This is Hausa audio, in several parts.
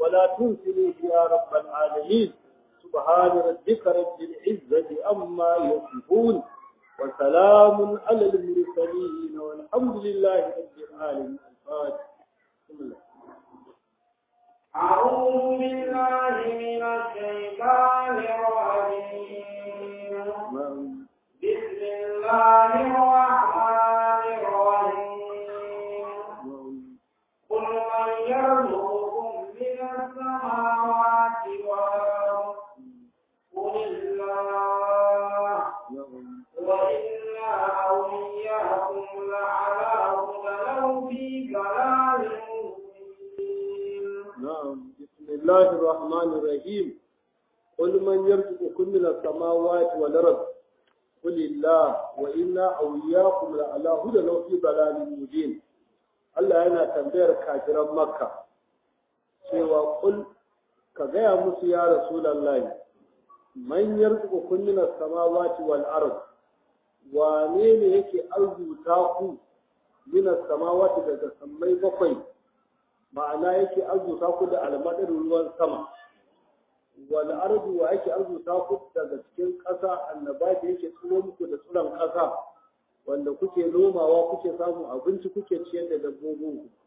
ولا تنسنيه يا رب العالمين سبحان ربك رب العزة أما يصفون وسلام على المرسلين والحمد لله رب العالمين الفاتح بسم الله أعوذ بالله من الشيطان الرجيم بسم الله الرحمن الرحيم قل من يرزقكم من السماوات والأرض قل الله وإنا أو إياكم لعلى هدى أو في ضلال مبين نعم بسم الله الرحمن الرحيم قل من يرزقكم من السماوات والأرض قل الله وإنا أو إياكم لعلى هدى أو في ضلال مبين Allah yana tambayar kafiran Makka cewa kul ka gaya musu ya Rasulullahi man yarzuqukum min as-samawati wal ard wane ne yake arzuta ku min as-samawati daga sammai bakwai ma'ana yake arzuta ku da almadar ruwan sama wal ardu wa yake arzuta ku daga cikin ƙasa annabati yake tsiro muku da tsiron ƙasa wanda kuke nomawa kuke samun abinci kuke ciyar da dabbobin ku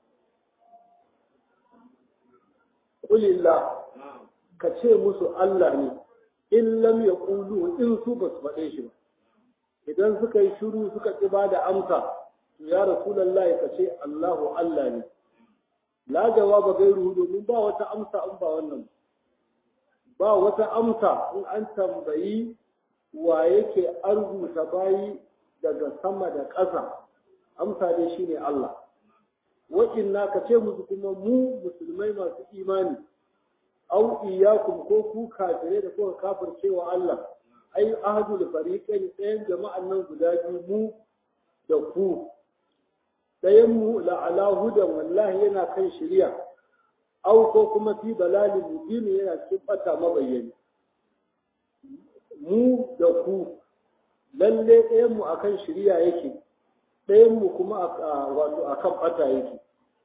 kulillah ka ce musu Allah ne in lam yaqulu in su ba su faɗe shi ba idan suka yi shiru suka ƙi ba da amsa to ya rasulullahi ka ce Allahu Allah ne la jawaba gairu domin ba wata amsa in ba wannan ba wata amsa in an tambayi wa yake arzuta bayi daga sama da ƙasa amsa dai shine Allah wa'inna ka ce musu kuma mu musulmai masu imani au iyakum ko ku kafirai da kuka kafircewa Allah ai ahadul fariqain ɗayan jama'an nan guda biyu mu da ku ɗayan mu la'ala hudan wallahi yana kan shari'a au ko kuma fi dalalin mubin yana cikin bata mabayyani mu da ku lalle ɗayan mu akan shari'a yake ɗayan mu kuma wato akan bata yake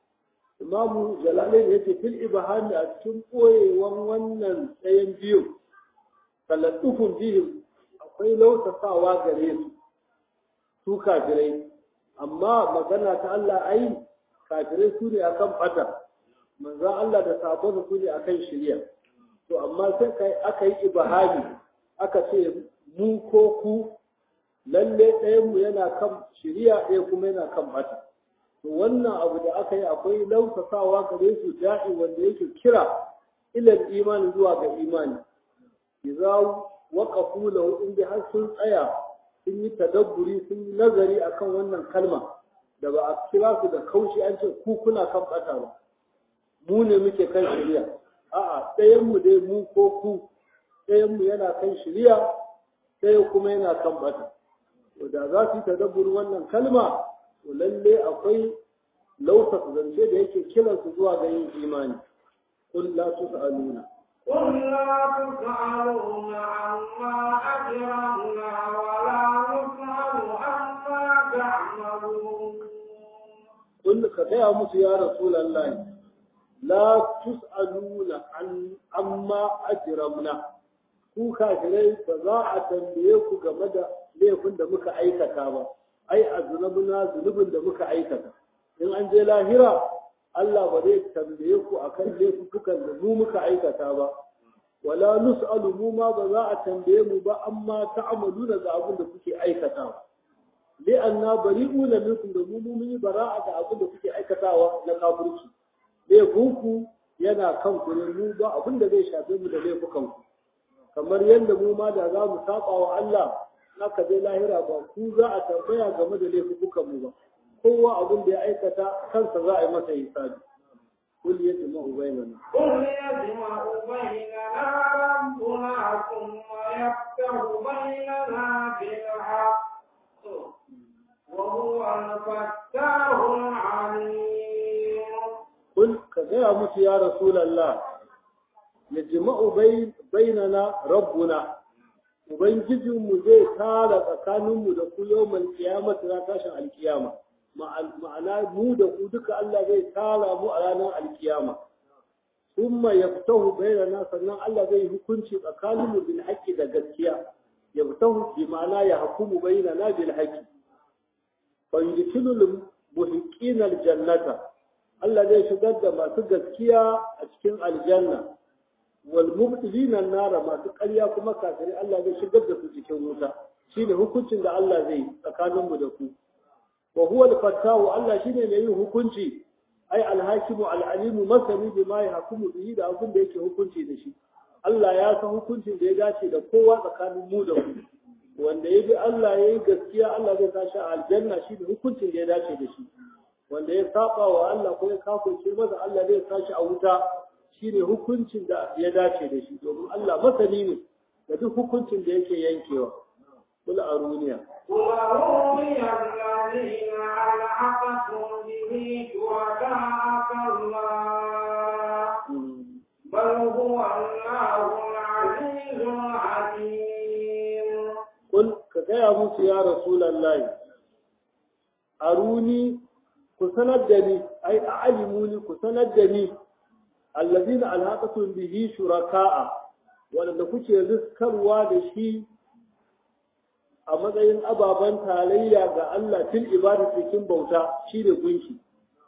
imamu jalalai ya ce fil ibahami a cikin ɓoyewan wannan ɗayan biyu talattufun bihim akwai lautasawa gare su su kafirai amma magana ta Allah ai kafirai su ne akan bata manzan Allah da sabon su ne akan shirya to amma sai kai aka yi ibahami aka ce mu ko ku lalle ɗayan mu yana kan shirya ɗaya kuma yana kan bata to wannan abu da aka yi akwai lausasawa gare su da'i wanda yake kira ilal imani zuwa ga imani idza waqafu lahu in bi har sun tsaya sun yi tadabburi sun yi nazari akan wannan kalma da ba a kira su da kaushi an ce ku kuna kan bata ba mu ne muke kan shari'a a'a ɗayan mu dai mu ko ku ɗayan mu yana kan shari'a ɗaya kuma yana kan bata to da za su yi tadabburi wannan kalma to lalle akwai lausa zance da yake kiransu zuwa ga yin imani qul la tus'aluna قل لا تسألون عما أجرمنا ولا نسأل عما تعملون قل كذا musu ya rasulullahi la tus'aluna an amma ajramna ku kafirai ba za a tambaye ku game da laifin da muka aikata ba ai a zunubuna zunubin da muka aikata in an je lahira Allah ba zai tambaye ku akan laifukan da mu muka aikata ba wala nus'alu mu ma ba za a tambaye mu ba amma ta'amaluna ga abin da kuke aikatawa li anna bari'una minkum da mu mun yi bara'a da abin da kuke aikatawa na kafirci laifinku yana kan ku ne mu ba abin da zai shafe mu da laifukan ku kamar yadda mu ma da za mu saba wa Allah naka je lahira ba ku za a tambaya game da laifukan mu ba kowa abin da ya aikata kansa za a yi masa hisabi kul yajma'u bainana قل يجمع بيننا ربنا ثم يفتح بيننا بالحق وهو الفتاح العليم kul ka gaya musu ya rasulallah yajma'u bainana rabbuna ubangijinmu zai tara tsakaninmu da ku yawmal qiyamati na tashin alkiyama ma'ana mu da ku duka Allah zai tara mu a ranar alkiyama thumma yaftahu bainana sannan Allah zai hukunci tsakaninmu bil haqqi da gaskiya yaftahu bi ma'ana ya hukumu bainana bil haqqi fa yudkhilul muhiqqina al jannata Allah zai shigar da masu gaskiya a cikin aljanna wal mubtilina nara masu ƙarya kuma kafirai Allah zai shigar da su cikin wuta shine hukuncin da Allah zai tsakaninmu da ku wa huwa al-fattahu Allah shine mai yin hukunci ai al-hakimu al-alimu masani bima yahkumu bihi da abin da yake hukunci da shi Allah ya san hukuncin da ya dace da kowa tsakanin mu da ku wanda ya bi Allah ya yi gaskiya Allah zai tashi a aljanna shi da hukuncin da ya dace da shi wanda ya saba wa Allah ko ya kafirce masa Allah zai tashi a wuta shine hukuncin da ya dace da shi domin Allah masani ne da duk hukuncin da yake yankewa kula a duniya وَأُرِيَ الَّذِينَ أَلْحَقْتُم بِهِ شُرَكَاءَ اللَّهِ بَلْ هُوَ اللَّهُ الْعَزِيزُ الْحَكِيمُ Kul ka gaya musu ya Rasulallah, aruni ku sanar da ni, ai a alimuni ku sanar da ni, allazina alhaqatun bihi shuraka'a, waɗanda kuke riskarwa da shi a matsayin ababen tarayya ga Allah fil ibada cikin bauta shi ne gunki.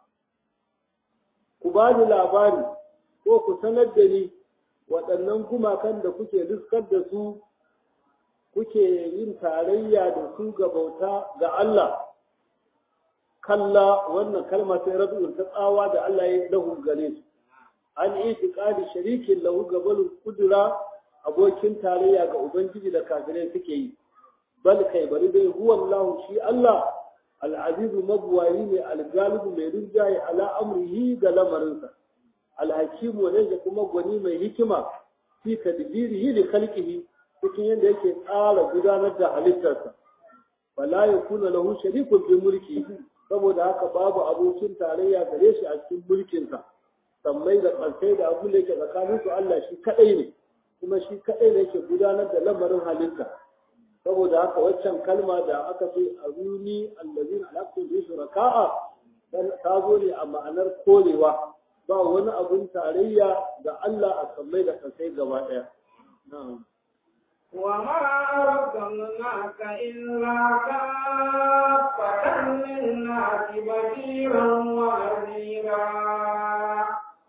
Ku ba ni labari ko ku sanar da ni waɗannan gumakan da kuke riskar da su kuke yin tarayya da su ga bauta ga Allah kalla wannan kalma sai rabu'un ta tsawa da Allah ya lahu gare su an itiqadi sharikin lahu gabalul kudura abokin tarayya ga ubangiji da kafirai suke yi bal kai bari dai huwa Allah shi Allah al-aziz mabwayi ne al-galibu mai rinjaye ala amrihi ga lamarinsa al-hakim wanda kuma gwani mai hikima fi tadbirihi li khalqihi cikin yadda yake tsara gudanar da halittarsa wala yakuna lahu sharikun fi mulki saboda haka babu abokin tarayya gare shi a cikin mulkinsa sammai da ƙarsai da abin da yake tsakanin su Allah shi kadai ne kuma shi kadai ne yake gudanar da lamarin halitta saboda haka waccan kalma da aka ce aruni allazina alaqtu bi shuraka'a ta zo ne a ma'anar korewa ba wani abun tarayya da Allah a sammai da ƙarsai gaba ɗaya na'am وما أرسلناك إلا كافة للناس بشيرا ونذيرا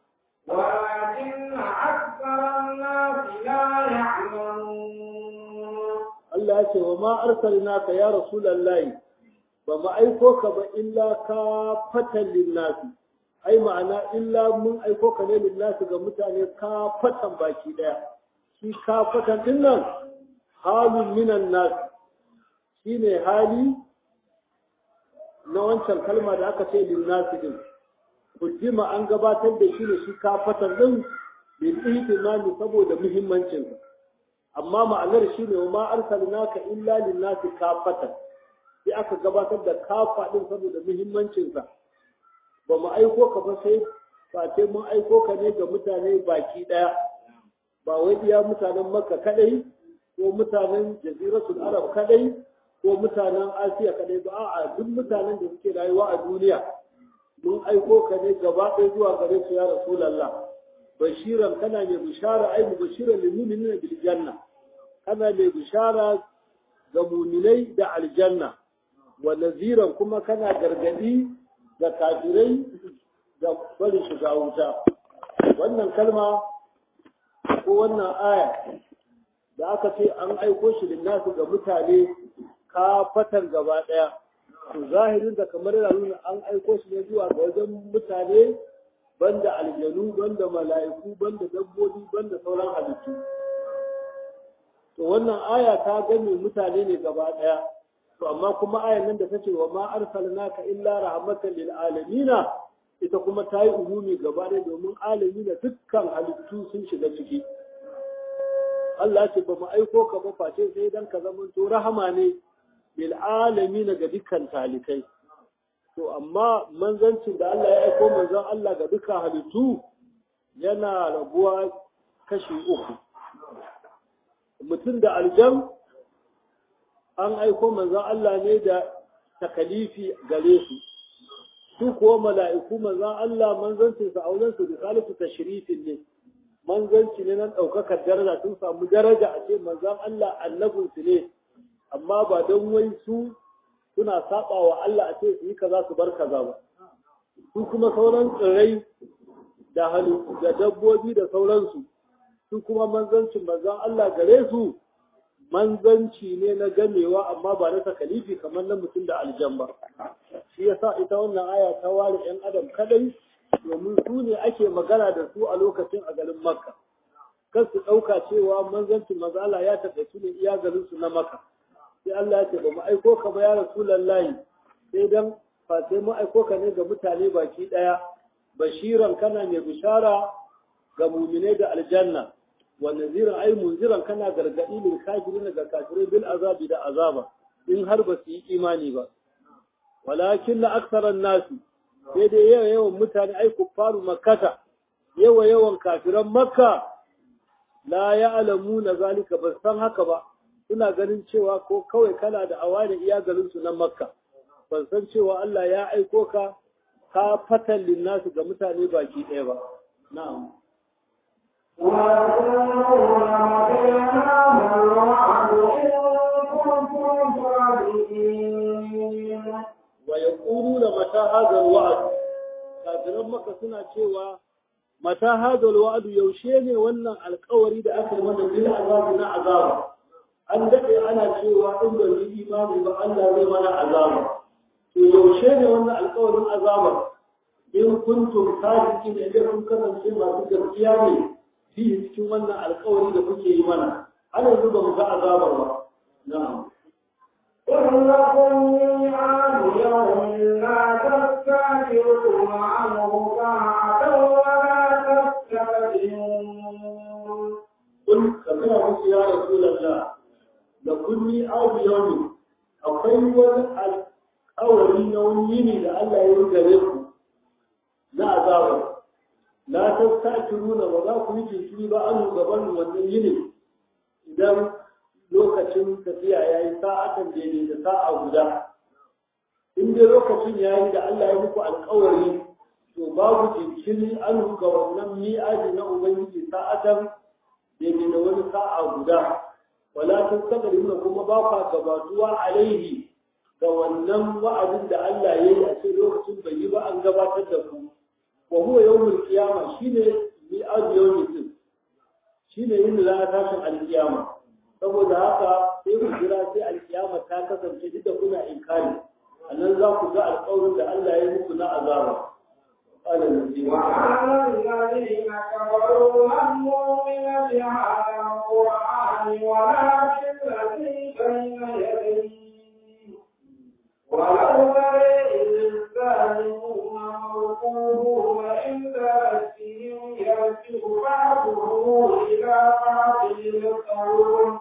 ولكن أكثر الناس لا يعلمون Allah ya ce wa ma arsalnaka ya rasulullahi ba mu aiko ka ba illa ka fatan linnasi ai ma'ana illa mun aiko ka ne linnasi ga mutane ka fatan baki daya shi ka fatan din nan halun minan nas shine hali na wancan kalma da aka ce linnasi din kujima an gabatar da shi ne shi ka fatan din bil ihtimami saboda muhimmancin amma ma'anar shi ne ma arsalnaka illa linnasi kafatan sai aka gabatar da kafa din saboda muhimmancinsa ba mu aiko ka ba sai face mun aiko ka ne ga mutane baki daya ba wai iya mutanen makka kadai ko mutanen jaziratul arab kadai ko mutanen asiya kadai ba a'a duk mutanen da suke rayuwa a duniya mun aiko ka ne gaba ɗaya zuwa gare su ya rasulullah bashiran kana mai bishara ai bashiran lil mu'minina bil janna kana mai bishara ga mu'minai da aljanna wa naziran kuma kana gargadi ga kafirai da bari shiga wuta wannan kalma ko wannan aya da aka ce an aiko shi linnasu ga mutane ka fatan gaba daya to zahirin da kamar yana nuna an aiko shi ne zuwa ga wajen mutane banda aljanu banda mala'iku banda dabbobi banda sauran halittu to wannan aya ta gane mutane ne gaba daya to amma kuma ayan nan da ta ce wa ma arsalnaka illa rahmatan lil alamina ita kuma ta yi umumi gaba daya domin alamina dukkan halittu sun shiga ciki Allah ce ba mu aiko ka ba face sai dan ka zama to rahama ne lil alamina ga dukkan talikai to amma manzancin da Allah ya aiko manzon Allah ga dukkan halittu yana rabuwa kashi uku mutum da aljan an aiko manzon Allah ne da takalifi gare su su kuwa mala'iku manzan Allah manzancin sa auren su risalatu tashrifin ne manzanci ne nan ɗaukakar daraja sun samu daraja a ce manzan Allah annabin su ne amma ba don wai su suna saba wa Allah a ce su yi kaza su bar kaza ba su kuma sauran tsirrai da halittu da dabbobi da sauransu su kuma manzancin manzan Allah gare su manzanci ne na gamewa amma ba na takalifi kamar na mutum da aljan ba shi yasa ita wannan aya ta ware yan adam kadai domin su ne ake magana da su a lokacin a garin makka kan su ɗauka cewa manzancin mazala ya taɓa ne iya garin su na makka sai Allah ya ce ba mu aiko ka ba ya rasulullahi sai dan fa sai mu aiko ka ne ga mutane baki ɗaya bashiran kana mai bishara ga mumine da aljanna wa naziran ai munziran kana gargadi lil kafirin ga kafirai bil azabi da azaba in har ba su yi imani ba walakin la aktharan nasi sai dai yawa yawan mutane ai kuffaru makkata yawa yawan kafiran makka la ya'lamuna zalika ba san haka ba suna ganin cewa ko kawai kana da awani iya garin su na makka ban san cewa Allah ya aiko ka ka fatan linnasu ga mutane baki ɗaya ba na'am ويقولون متى هذا الوعد kafiran maka suna cewa mata hadal wa'adu yaushe ne wannan alkawari da aka yi mana bil azabi na azaba an dade ana cewa in ba yi imani ba Allah zai mana azaba to yaushe ne wannan alkawarin azaba in kuntum sadiqin idan kun kasance masu gaskiya ne fi cikin wannan alkawari da kuke yi mana har yanzu ba mu ga azabar ba na'am إنكم ميعاد يوم لا تستأخرون عنه ساعة ولا تستقدمون قل كما قلت يا رسول الله لكل ميعاد يوم akwai wani alƙawari na wani yini da Allah ya yi gare ku na azabar la tastakiruna ba za ku yi jinkiri ba an gaban wannan yini idan lokacin tafiya ya yi sa'atan daidai da sa'a guda in dai lokacin ya yi da Allah ya muku alkawari to babu jinkiri an ga wannan mi'aji na ubangiji sa'atan daidai da wani sa'a guda wala tastaqbiluna kuma ba kwa gabatuwa alaihi ga wannan wa'adin da Allah ya yi a cikin lokacin bai yi ba an gabatar da ku wa huwa yawmul qiyamah shine mi'aji yawmul din shine yin ranar tashin alkiyama saboda haka sai ku jira sai alkiyama ta kasance duk da kuna inkari annan za ku ga alƙawarin da Allah ya yi muku na azaba قال الذين وعلى الذين كفروا هموا من بهذا القرآن ولا بالذي بين يديه ولو ترى إذ الظالمون موقوفون عند ربهم يرجع بعضهم إلى بعض القول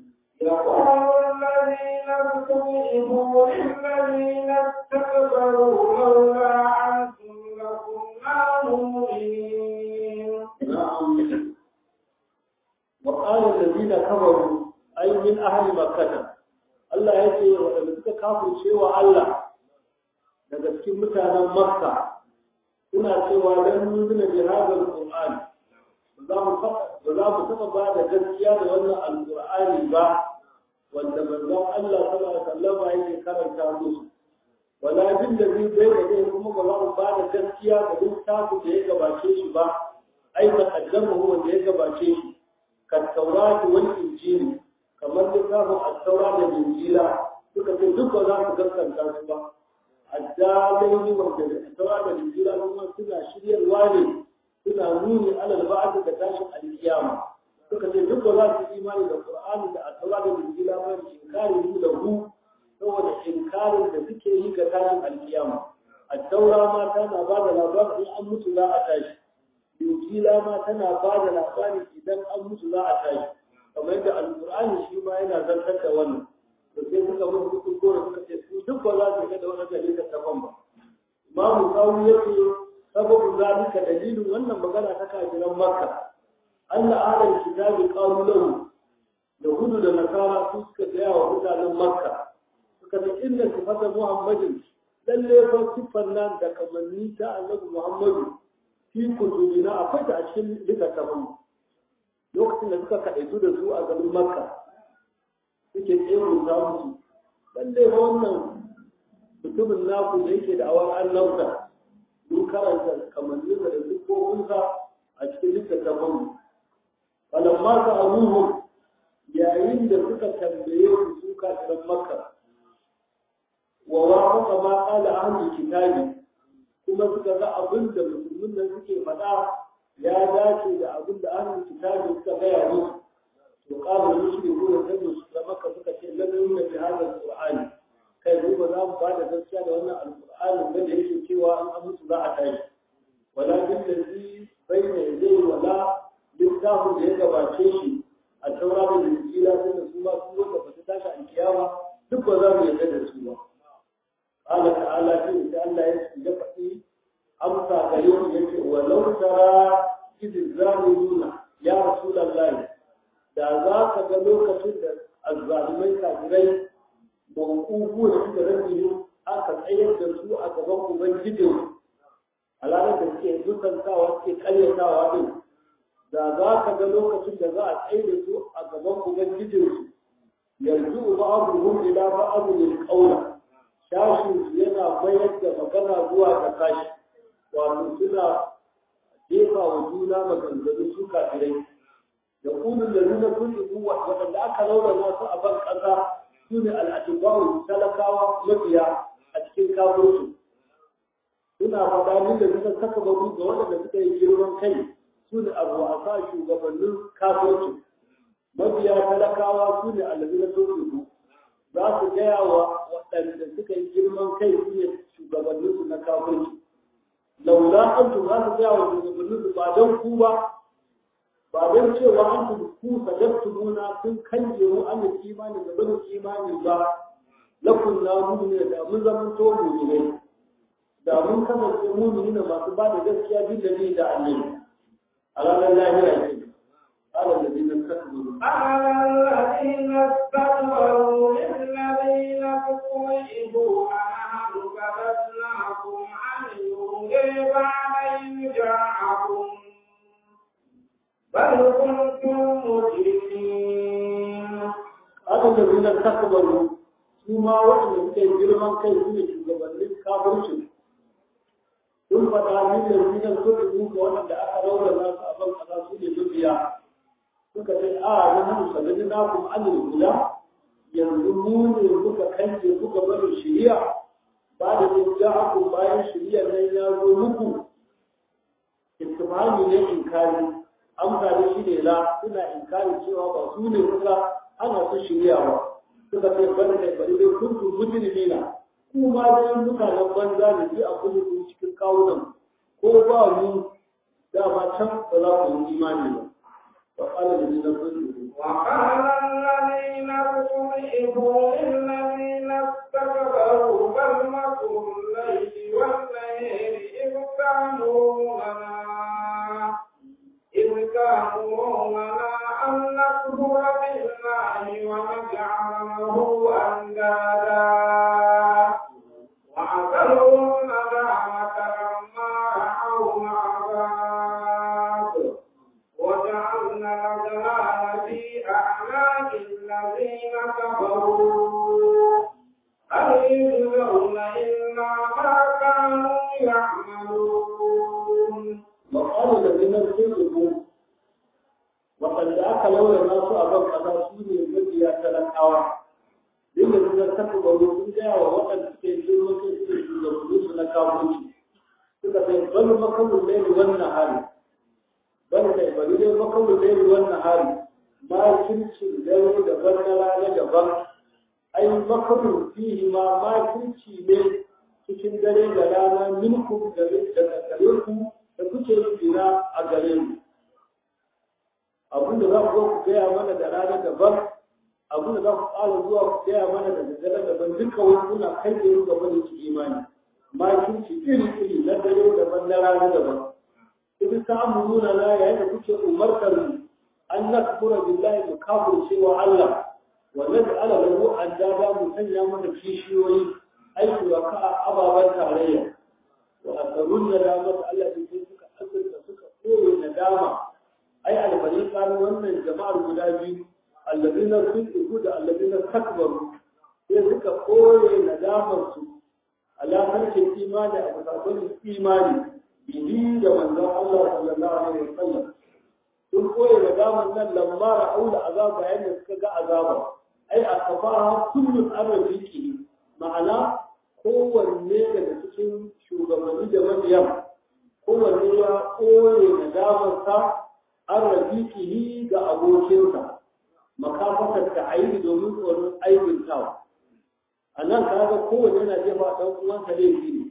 يقول الذين استضعفوا للذين استكبروا لولا أنتم لكنا مؤمنين نعم وقال الذين كفروا أي من أهل مكة Allah ya ce waɗanda suka kafirce wa Allah daga cikin mutanen Makka suna cewa dan nuna bi hadal Qur'an ba za mu taɓa ba da gaskiya da wannan alƙur'ani ba wanda manzon Allah sallallahu alaihi wasallam yake karanta musu wala bin da zai bai da zai kuma ba za mu ba da gaskiya ga littafin da ya gabace shi ba ai ta kaddama wanda ya gabace shi kan taurati wal injili kamar littafin at-taura da injila suka ce duk ba za su gaskanta su ba addalai wanda da at-taura da injila kuma suna shiryarwa ne suna nuni alal ba'd da tashin al-qiyama suka ce duk ba za su imani da Qur'ani da at-taura da injila ba inkari mu da hu saboda inkarin da suke yi ga tashin al-qiyama at-taura ma tana ba da labarin in an mutu za a tashi injila ma tana ba da labari idan an mutu za a tashi kamar yadda al-Qur'ani shi ma yana zartar da wannan to sai suka mutu duk gore suka ce su duk ba za su ga da wannan dalilin tafan ba Imam Sawi yake sababu zalika dalilin wannan magana ta kafiran Makka Allah ahlul kitabi qalu lahu yahudu da nasara su suka gaya wa mutanen Makka suka ce inda sifata Muhammadin lalle fa siffar nan da kamanni ta annabi Muhammadu fi kutubina akwai ta a cikin littattafan lokacin da suka kaɗaitu da su a garin Makka suke tsero ta musu lalle fa wannan mutumin naku da yake da awar annabta mun karanta kamanni da siffofinsa a cikin littattafan falamma ta abubuwan yayin da suka tambaye su su kafiran makka wa wafaqa ma qala ahlul kitabi kuma suka ga abin da musulmin nan suke faɗa ya dace da abin da ahlul kitabi suka gaya musu to qala mushriku da tabu da makka suka ce lalle ne bi hadal qur'ani kai mu ba za mu ba da gaskiya da wannan alqur'ani da yake cewa an amsu za a tashi wala bil ladhi bayna yadayhi wala littafin da ya gabace shi a taura da injila sai da su ma su wanda ba su tashi a kiyama duk ba za mu yarda da su ba Allah ta'ala shi da Allah ya ya faɗi amsa ga yau yake walau tara idh zalimuna ya rasulullahi da za ka ga lokacin da azzalimai kafirai mawqufu da suka rabi aka tsayar da su a gaban ubangijin alalar da suke dukantawa suke karyatawa din da za ka ga lokacin da za a tsaye da su a gaban ubangijinsu yanzu ba abu hun ila ba abu ne kaula shashin su yana mayar da magana zuwa ga kashi wato suna jefa wa juna maganganu su kafirai da kunun da nuna sun ibu waɗanda aka raunana su a ban ƙasa su ne al'adibawu talakawa mabiya a cikin kafirsu suna faɗa ni da suka saka babu ga waɗanda suka yi girman kai su ne abu a sa shugabannin kasuwanci mabiya talakawa su ne alabi na turkuku za su gaya wa waɗanda suka yi girman kai su ne shugabannin su na kasuwanci laula an tu za su gaya wa shugabannin su ba don ku ba ba don cewa an tu ku sajabtu muna kun kanje mu an da imani da bani imani ba lakun na mu ne da mun zaman to mu ne da mun kasance mu ne masu ba da gaskiya bin da ni da annabi على الله لا يجب قال الذين استكبروا قال الذين استكبروا للذين استضعفوا أنحن كبسناكم عن الهدى بعد إذ جاءكم بل كنتم مجرمين قال الذين استكبروا ثم وحنا كي جرمان كي سنة شغبان كافرشن sun faɗa min da zinan suka duka waɗanda aka raura nasu a ban kaza su ne mabiya suka ce a na hannu sanadi na kuma an guda yanzu mu ne muka kanje kuka bari shiriya ba da jin ja'aku bayan shiriya nan ya zo muku istimali ne inkari amsa da shi ne la suna inkari cewa ba su ne kuka ana su shiriya ba suka ce bari kai bari dai kuntu mujrimina kuma dai mutanen banza da ji a kullum cikin kawunan ko ba mu dama can ba za ku yi imani ba wa qala alladhina kafaru وقال الذين استضعفوا للذين استكبروا بل مكروا الليل والليل إذ تأمروننا إذ تأمروننا أن نكفر بالله ونجعله أندادا وأسروا الندامة لما رأوا العذاب وجعلنا الأغلال في أعناق الذين كفروا هل يجزون إلا ما كانوا يعملون wa qala alladhina kafaru وقد ذاك لولا الناس أبن كذا سوني مجيا تلقاوا dinda suka saka gwado sun gaya wa waɗanda suke yi maka suke shugabanni su na kamunci suka sai bal makamun laili wannan hari bal kai bari dai makamun laili wannan hari ma kircin dare daban na rana daban ai makamun fihi ma ma kirci ne cikin dare da rana minku daga gare ku da kuke tsira a gare mu abinda za ku zo ku gaya mana da rana daban abinda za ku ƙara zuwa ku gaya mana da daddare daban duka wani kuna kai da yin gaba da su imani makinci iri iri na dare daban na rana daban idan ta amuruna na yayin da kuke umartar mu an nakfura billahi mu kafir cewa Allah wa naj'ala lahu andada mu sanya mana kishiyoyi aiki wa ka ababen tarayya wa asarun da dama da Allah ne sai suka asirta suka koyi nadama ai albani kanu wannan jama'ar guda biyu allazina sun da allazina takbaru sai suka koye nadamar su ala harshen imani a kasakon imani bihi da manzon Allah sallallahu alaihi wasallam sun koye nadamar nan lamma ra'au da azaba yayin da suka ga azaba ai a kafaha kullun arabiki ma'ana kowanne daga cikin shugabanni da mabiyan kowanne ya koye nadamarsa arabiki ga abokinsa makafatar ta aiki domin tsoron aikin tawa a nan kaga kowane yana jefa ɗan uwansa laifi ne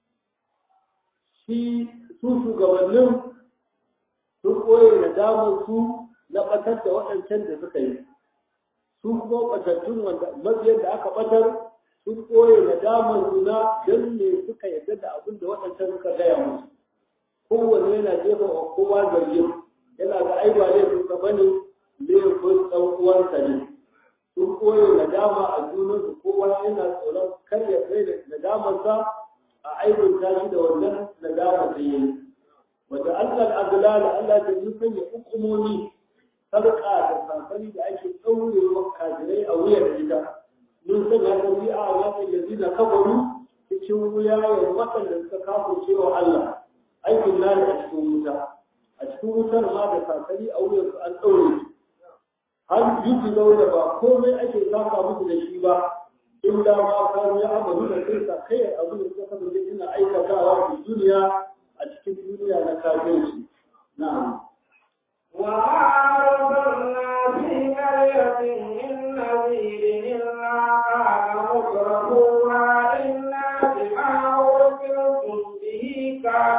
shi su shugabannin sun koye da damar su na ɓatar da waɗancan da suka yi su kuma ɓatattun wanda mabiyan da aka ɓatar sun koye da damar su na don ne suka yarda da abin da waɗancan suka gaya musu kowane yana jefa wa kowa zargin yana ga ai ba laifin ka bane laifin ɗan uwansa ne sun koyo nadama a junansu kowa yana tsoron kar ya kai da nadamarsa a aibin tashi da wannan nadama da yayi wanda Allah azlal Allah ta yi sanya hukumomi sarƙa da sansani da ake ɗaurewa kajirai a wuyar ita mun sanya ta bi a wannan yanzu da kafaru cikin wuyayen waɗanda suka kafo cewa Allah aikin nani a cikin wuta a cikin wutar ma da sansani a wuyarsu an ɗaure su har yuki zaune ba komai ake saka musu da shi ba illa ma kanu ya amalu da kai sa kai abu da suka kasance ina aikatawa a duniya a cikin duniya na kafirci na'am وما أرسلنا في قرية من نذير إلا قال مترفوها إنا بما أرسلتم به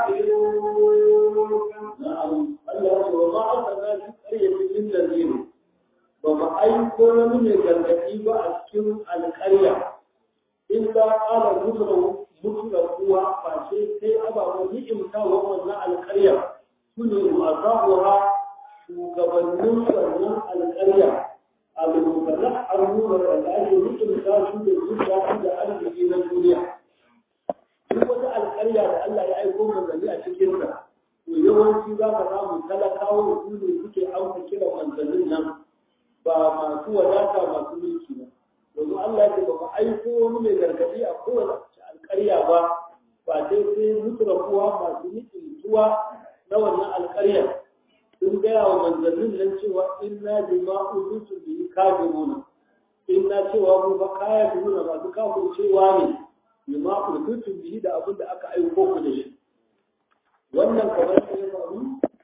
كافرون na'am Allah ya ce wa ma arsalna fi qaryatin min nadhir ba mu aiko wani mai gargaɗi ba a cikin alƙarya illa ƙara mutura mutura kuwa face sai ababen ni'imtawa wannan alƙarya su ne masahuwa shugabannin wannan alƙarya a lubukanar arnuna da ake ni'imta su da zuciya da arziki na duniya duk wata alƙarya da Allah ya aiko manzanni a cikinta to yawanci za ka samu talakawa su ne suke amsa kiran manzannin nan ba masu wadata masu mulki ba domin Allah ya ce ba mu aiko wani mai gargadi a kowace alƙarya ba ba sai sai mutura kuwa masu mutuntuwa na wannan alƙarya sun gaya wa manzannin nan cewa inna bima uzutu bihi kafiruna inna cewa mu ba kaya nuna masu kafin cewa ne bima uzutu bihi da abin da aka aiko ku da shi wannan kamar da ya faru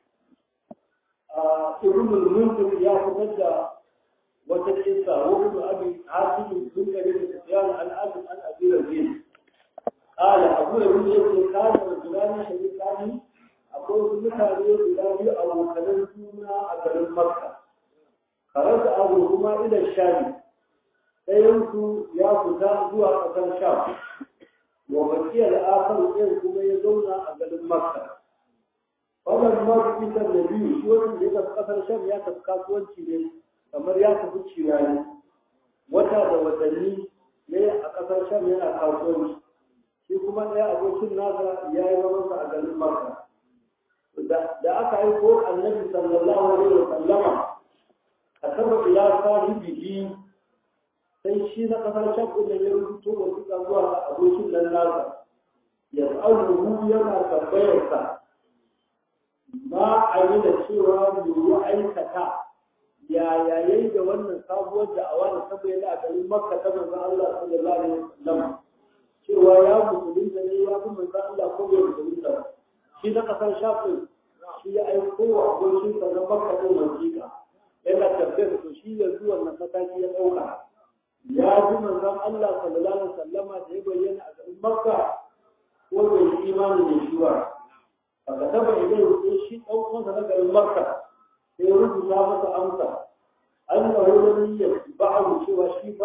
a ibnul munzir ya fitar da wata kisa wani abi hasim sun gari da sufyan al-azim an abi razin qala abu razin yace kana rajulani shaytani akwai wasu mutane guda biyu a abokanan juna a garin makka karanta abu kuma ila shami ɗayansu ya fita zuwa ƙasar sham wa bakiyar akar ɗayan kuma ya zauna a garin makka wannan ma fitar da biyu shi wani da ya tafi ƙasar sham ya tafi kasuwanci ne kamar ya tafi cirani wata da watanni ne a ƙasar sham yana kasuwanci shi kuma ɗaya abokin nasa ya yi zamansa a garin makka da aka aiko annabi sallallahu alaihi wa sallama a saba ila sahibihi sai shi na kasar shakku da ya rubuto wa suka zuwa ga abokin nan nasa ya tsaruhu yana tambayarsa ma a yi da cewa me ya aikata yaya yayi da wannan sabuwar da'awa da ta bayyana a garin makka ta manzon Allah sallallahu alaihi wa sallam cewa ya musulunta ne ya fi manzon Allah ko bai musulunta ba shi na kasar shafin shi ya aiko wa abokinsa na makka ɗin wasiƙa yana tafiyar da shi yanzu wannan mataki ya ɗauka ya ji manzon Allah sallallahu alaihi wasallama da ya bayyana a garin makka ko bai yi imani da shi ba a ka taba idan sai shi ɗan uwansa na garin makka sai ya rubuta masa amsa an na wani ya ba'ahu cewa shi ba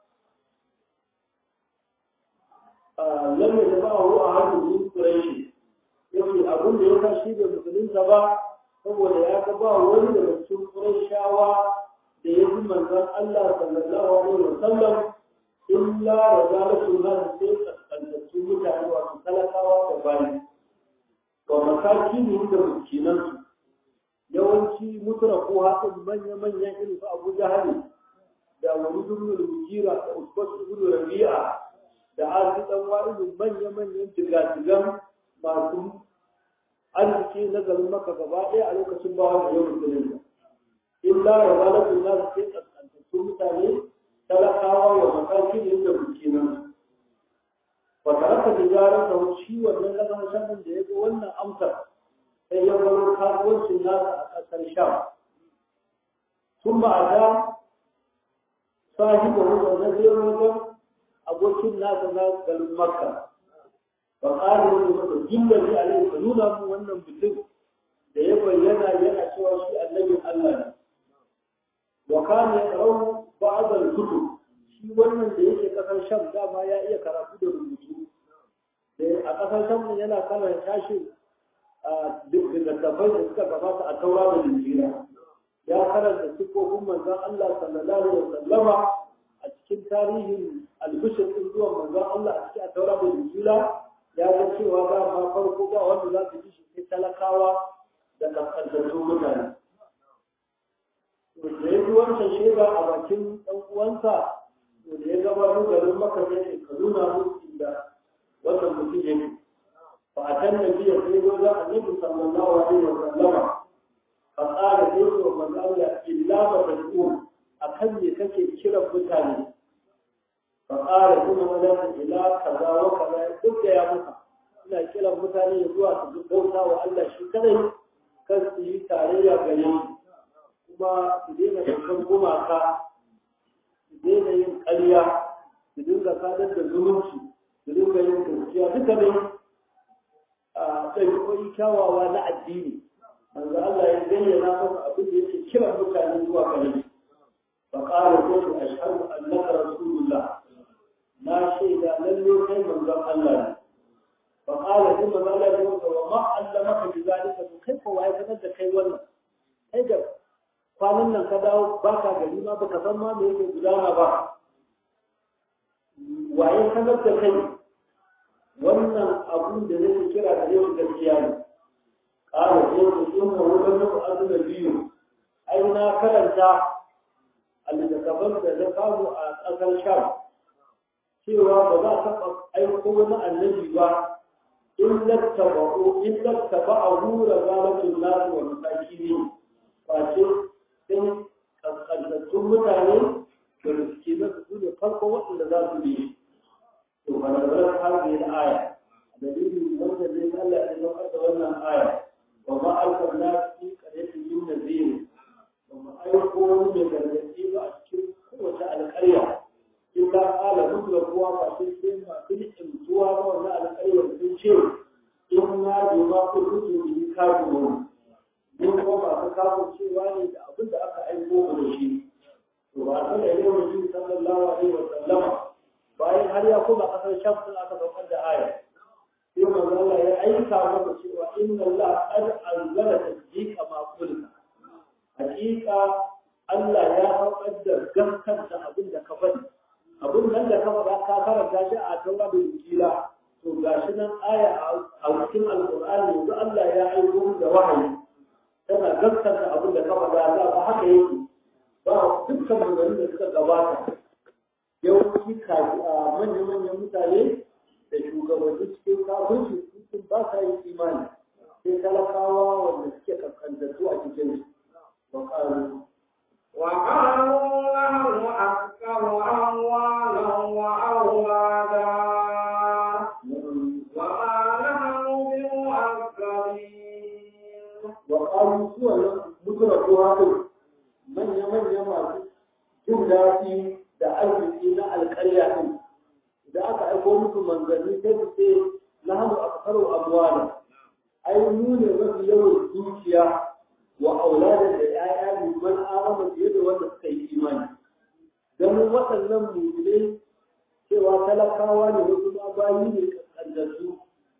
lam yatba'ahu ahadun min quraish yake abin da ya sa shi da musulunta ba saboda ya ga ba wani daga cikin Qurayshawa da ya fi manzon Allah sallallahu alaihi wa sallam illa da zalatu na sai kaskantattu mutane wato talakawa da bayi wa mataki ne da miskinansu yawanci mutura ko haɗin manya-manyan irin su abu jahali da wani dubbin mujira da usbas ibn rabi'a da azu dan wa'idun manya-manyan jigajigan masu arziki na garin maka gaba ɗaya a lokacin bawa da yau musulun illa ya zalatu na sai kaskantattu mutane talakawa wa mataki ne da miskinan wata aka tijarar da shi wannan lagan shanin da ya ga wannan amsar sai ya baro kasuwancin nasa a ƙasar sham sun ba a da sahiba wanda na zai wajen abokin nasa na garin makka ba ƙari wani masa jimlar ne a ka nuna mu wannan mutum da ya bayyana yana cewa shi annabin allah ne wa kana ya karau ba'adar kutu shi wannan da yake kasar sham dama ya iya karatu da rubutu a kasar sham yana kalar tashin littattafai da suka gabata a taura da linjira ya karanta sifofin manzon Allah sallallahu alaihi wasallama a cikin tarihin albishir din zuwan manzon Allah a cikin taura da linjira ya ga cewa ba ma farko ba wanda za su ji shi sai talakawa da kaskantattun mutane da ya ji wancan shaida a bakin ɗan uwansa to da ya gaba mu garin maka ne ka nuna musu inda wannan mutum yake فأتى النبي صلى الله عليه وسلم صلى الله عليه وسلم فقال ليس ومن أولى إلا ما تقول أكل كشف كرة متاني فقال ثم مدى إلى كذا وكذا قلت يا موسى ina kiran mutane zuwa su bauta wa Allah shi kadai kan su yi tarayya gare kuma su daina dukkan gumaka su daina yin ƙarya su dinga sadar da zumunci su dinga yin gaskiya duka ne ɗabi'o'i kyawawa na addini manzo Allah ya bayyana masa abin da yake kira mutane zuwa gare shi fa qala qul ashhadu annaka rasulullah na shaida lalle kai manzon Allah ne fa qala kuma manzo Allah ya ce wa ma allamaka bi zalika to kai ko waye sanar da kai wannan kai da kwanan nan ka dawo baka gari ma baka san ma me yake gudana ba waye sanar da kai wannan abun da nake kira da yau gaskiya ne ƙara ce ku inna wurin nuku azuna biyu ai na karanta a littattafan da na samu a ƙasar sham cewa ba za a taɓa aiko wani annabi ba in lattaba'u in lattaba'u razalatul nas wa masakin face sai kaskantattun mutane da miskinan su ne farko waɗanda za su bi ونزلت هذه الآية دليل وجد من الله أن يؤدى لنا آية وما أرسلنا في قرية من نذير وما أيقون من الذين أشكر قوة القرية إلا قال مثل قوة فشيء ما في الامتوى وما القرية من شيء إنا بما قلت به كافرون من وما تكافر شيء واني أبدا أكا أيقون من شيء وأرسل إليه النبي صلى الله عليه وسلم bayan har ya kuma kasar sham sun aka saukar da aya sai manzo Allah ya aika masa cewa inna Allah qad anzala tasdiqa ma qulna hakika Allah ya saukar da gaskanta abin da ka faɗi abin nan da ka faɗa ka karanta shi a taura da injila to gashi nan aya a cikin alqur'ani yanzu Allah ya aiko da wahayi tana gaskanta abin da ka faɗa da ba haka yake ba dukkan maganganun da suka gabata yawanci manya-manyan mutane da shugabanni cikin kafin sun ba sa yin imani sai talakawa wanda suke kankantattu a cikin su وقالوا نحن أكثر أموالا وأولادا وما نحن بمؤثرين وقالوا سوى مدرك هذا من يمن يمن جملة da arziki na alƙarya ɗin da aka aiko musu manzanni sai su ce na hannu a kasar abuwana ai mu ne mafi yawan dukiya wa auladin da ‘ya'ya ne man amana fiye da wanda suka yi imani ganin waɗannan mummune cewa talakawa ne wasu ma bayi ne kaskantattu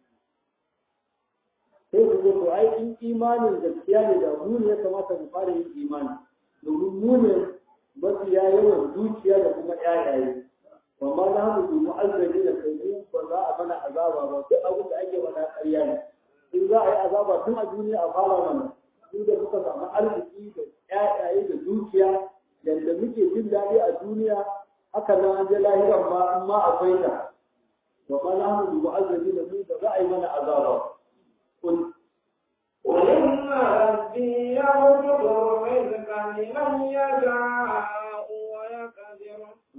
sai su ce to ai in imanin gaskiya ne da mu ne ya kamata mu fara yin imani domin mu ne mafiya yawan dukiya da kuma ƴaƴaye wa ma na hannu bi mu'azzabi da kai mu ba za a mana azaba ba duk abin da ake mana ƙarya ne in za a yi azaba tun a duniya a fara mana su da muka samu arziki da ƴaƴaye da dukiya yadda muke jin daɗi a duniya haka nan an je lahiran ma in ma akwai ta wa ma na hannu bi mu'azzabi da mu ba za a yi mana azaba kun وإن ربي يبسط الرزق لمن يشاء ويقدر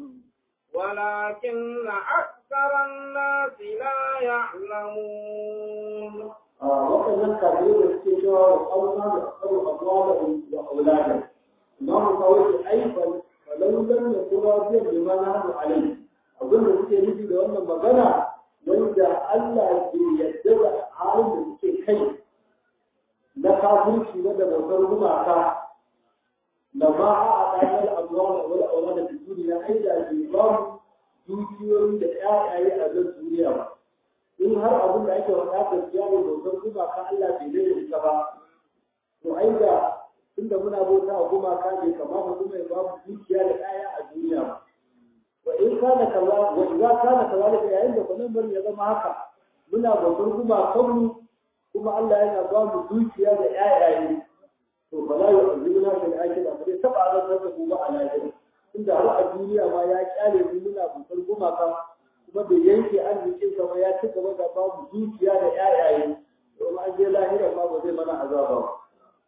ولكن أكثر الناس لا يعلمون waɗannan kafirai da suke cewa wa ƙauna da ƙaru abuwa da aulada imamu kawai da aifan falaulan da kuma biyan da mana hannu alai abin da suke nufi da wannan magana wanda Allah ke yadda da halin da suke kai na kafirci na da bautar gumaka da ma a ɗanar abuwa da wani aulada da duniya ai da ke ba mu dukiyoyi da ƴaƴaye a zan duniya ba in har abin da ake faɗa gaskiya ne bautar gumaka Allah bai da ita ba to ai da tunda muna bauta a gumaka bai kamata kuma ya babu dukiya da ɗaya a duniya ba wa in kana kaza wa idza kana kazalika yayin da kullum bari ya zama haka muna bautar gumakan mu kuma Allah yana ba mu dukiya da ƴaƴaye to bala ya azuna fil akhirah ba dai taba azabtar da mu ba a lahira tunda har a duniya ma ya kyale mu muna bautar gumaka kuma bai yanke arzikin sa ba ya ci gaba da babu dukiya da ƴaƴaye domin an je lahira ma ba zai mana azaba ba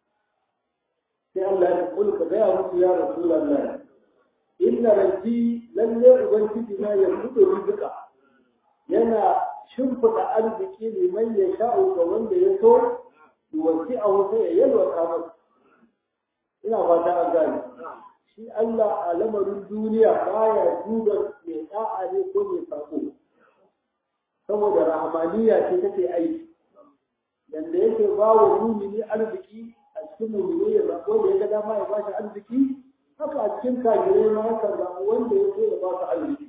sai Allah ya kula ka gaya musu ya rasulullah inna rabbi lalle ubangiji na ya fudo rizqa yana shimfiɗa arziki liman ya sha'u ga wanda ya so wasi a wata ya yalwata masa ina fata an gane shi Allah a lamarin duniya baya duba mai da'a ne ko mai sako saboda rahmaniya ce take aiki yanda yake ba wa mumini arziki a cikin mumini ya zaɓo da ya ga dama ya bashi arziki haka a cikin kagirai ma haka zaɓo wanda ya so ya ba su arziki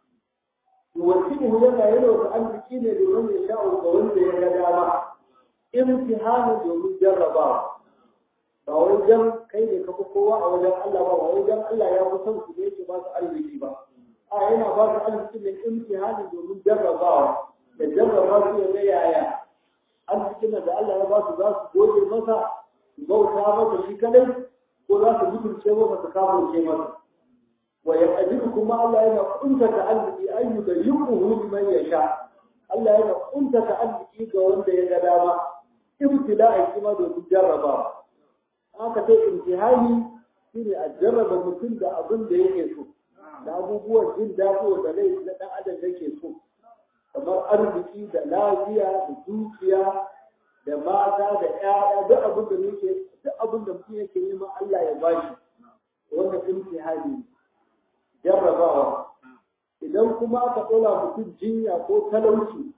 yuwasi'uhu yana yana arziki ne da wanda ya sha'u ga wanda ya ga dama imtihanin domin jarrabawa ba wai dan kai ne ka fi kowa a wajen Allah ba ba wai dan Allah ya fi son su ne yake ba su arziki ba a yana ba su arziki ne imtihani domin jarrabawa da jarraba su ya ga yaya arzikin da Allah ya ba su za su gode masa su bauta masa shi kadai ko za su mutunce masa su kafirce masa wa yaqdiru kuma Allah yana kuntata arziki ayyuka yuquhu liman yasha Allah yana kuntata arziki ga wanda ya ga dama ibtila'i kuma domin jarrabawa aka ce imtihani shine a jarraba mutum da abin da yake so da abubuwan jin daɗi da rai na ɗan adam yake so kamar arziki da lafiya da dukiya da mata da ƴaƴa duk abin da yake duk abin da mutum yake nema Allah ya bashi wannan imtihani jarrabawa idan kuma aka ɗora mutum jinya ko talauci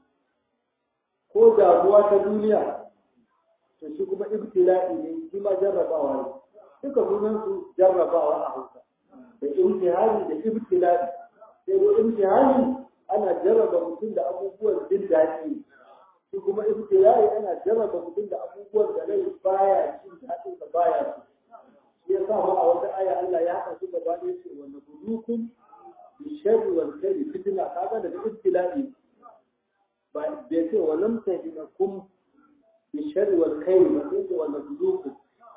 ko damuwa ta duniya to shi kuma ibtila'i ne shi ma jarrabawa ne duka sunan su jarrabawa a Hausa da imtihani da ibtila'i sai da imtihani ana jarraba mutum da abubuwan jin daɗi shi kuma ibtila'i ana jarraba mutum da abubuwan da rai baya jin daɗin da baya so shi ya sa ma a wata aya Allah ya haɗa su gaba ɗaya ce wa nabulukum bi sharri wal khairi fitna kaga da ibtila'i ba bai ce wa lam tahinakum بالشر والخير وكيف ونبلوكم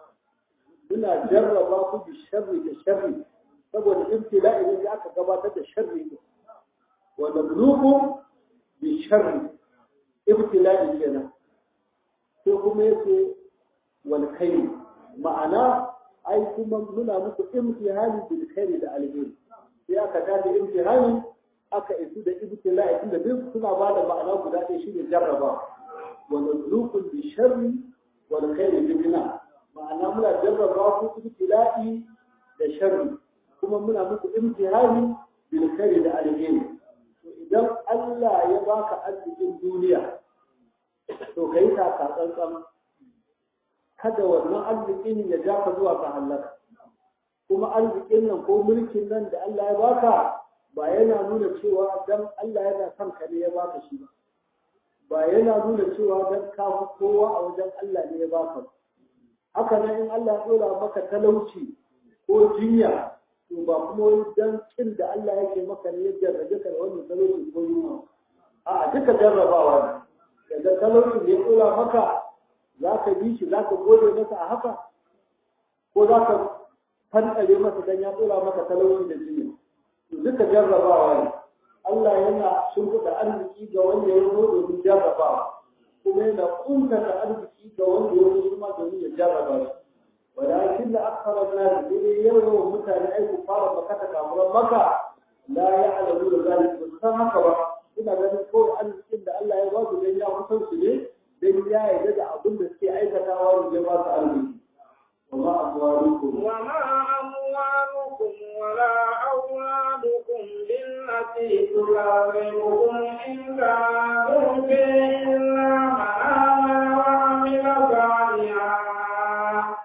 muna jarraba ku bi sharri da sharri saboda ibtila'i ne da aka gabatar da sharri ne wa nabluukum bi sharri ibtila'i kenan sai kuma yace wal khair ma'ana ai kuma muna muku imtihani bil khair da alheri sai aka tada imtihani aka isu da ibtila'i tunda duk suna ba da ma'ana guda ɗaya shine jarraba ونبلوكم بالشر والخير فتنة ma'ana muna jarraba ku ibtila'i da sharri kuma muna muku imtihani bil khairi da alheri to idan Allah ya baka arzikin duniya to kai ta ka tsantsan kada wannan arzikin ya ja ka zuwa ka halaka kuma arzikin nan ko mulkin nan da Allah ya baka ba yana nuna cewa dan Allah yana son ka ne ya baka shi ba ba yana nuna cewa don kawo kowa a wajen Allah ne ya baka haka nan in Allah ya dora maka talauci ko jinya to ba kuma wani dan kin da Allah yake maka ne ya jarrabe ka da wannan talauci ko yunwa a duka jarrabawa ne daga talauci da ya kula maka za ka bi shi za ka gode masa a haka ko za ka fantare masa dan ya kula maka talauci da jinya to duka jarrabawa ne Allah yana shimfiɗa arziki ga wanda ya zo domin jarrabawa kuma yana kuntata arziki ga wanda ya zo kuma domin ya jarraba shi ولكن أكثر الناس يوم متى أي كفار مكة كافر مكة لا يعلمون ذلك بالسنة كما إن ذلك قول أن إن الله يواجه بين يوم سنسلي بين يا يجد أظن في أي كتاوار جماعة أرضي وما أموالكم وما أموالكم ولا أولادكم بالتي تقربكم إلا تؤتي إلا من آمن وعمل صالحا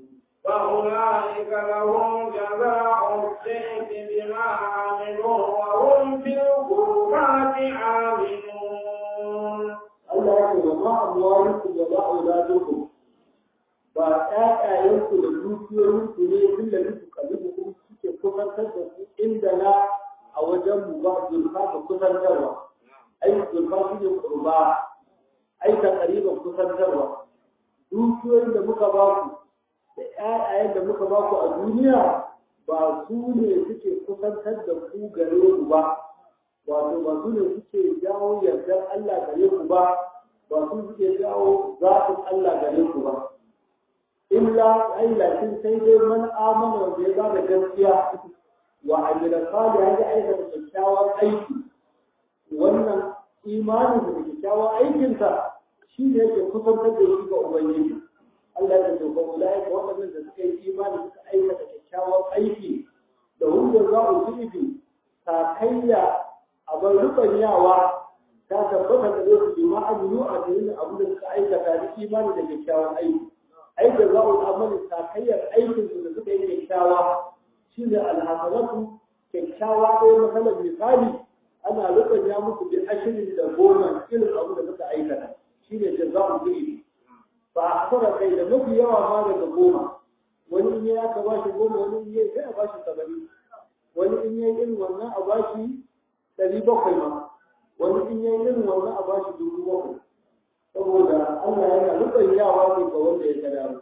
فأولئك لهم جزاء الضعف بما عملوا وهم في الغرفات آمنون Allah ya ce wa ma amwalukum wa ma auladukum ba ƴaƴayenku da dukiyoyinku ne inda nuku kalibukum suke kusantar da ku inda na a wajen mu ba zulfa ka kusantarwa ai zulfa shi ne kurba ai ta ƙariban kusantarwa dukiyoyin da muka ba ku da ƴaƴayen da muka ba ku a duniya ba su ne suke kusantar da ku gare ku ba wato ba su ne suke jawo yardar Allah gare ku ba ba su suke jawo zafin Allah gare ku ba illa ai lakin sai dai man amana wanda ya bada gaskiya wa amila salih ya aikata kyakkyawan aiki wannan imanin da kyakkyawan aikinsa shi ne yake kusantar da shi ga ubangiji Allah ya ce ba ulai ka waɗannan da suka yi imani suka aikata kyakkyawan aiki da wanda za su fifi sakayya a bar rubanyawa ta tabbata da zai su ma aminu a cikin abu da suka aikata da imani da kyakkyawan aiki ai da za su amali sakayyar aikin su da suka yi kyakkyawa shine alhasanatu kyakkyawa ɗaya matsalar misali ana rubanya musu bi ashirin da goma irin abu da suka aikata shine jaza'u bihi ba a fara kai da mafi yawa ma daga goma wani in ya ka bashi goma wani in yayi sai a bashi saba'in wani in yayi irin wannan a bashi ɗari bakwai ma wani in yayi irin wannan a bashi dubu bakwai saboda Allah yana rubanyawa ne ga wanda ya ga dama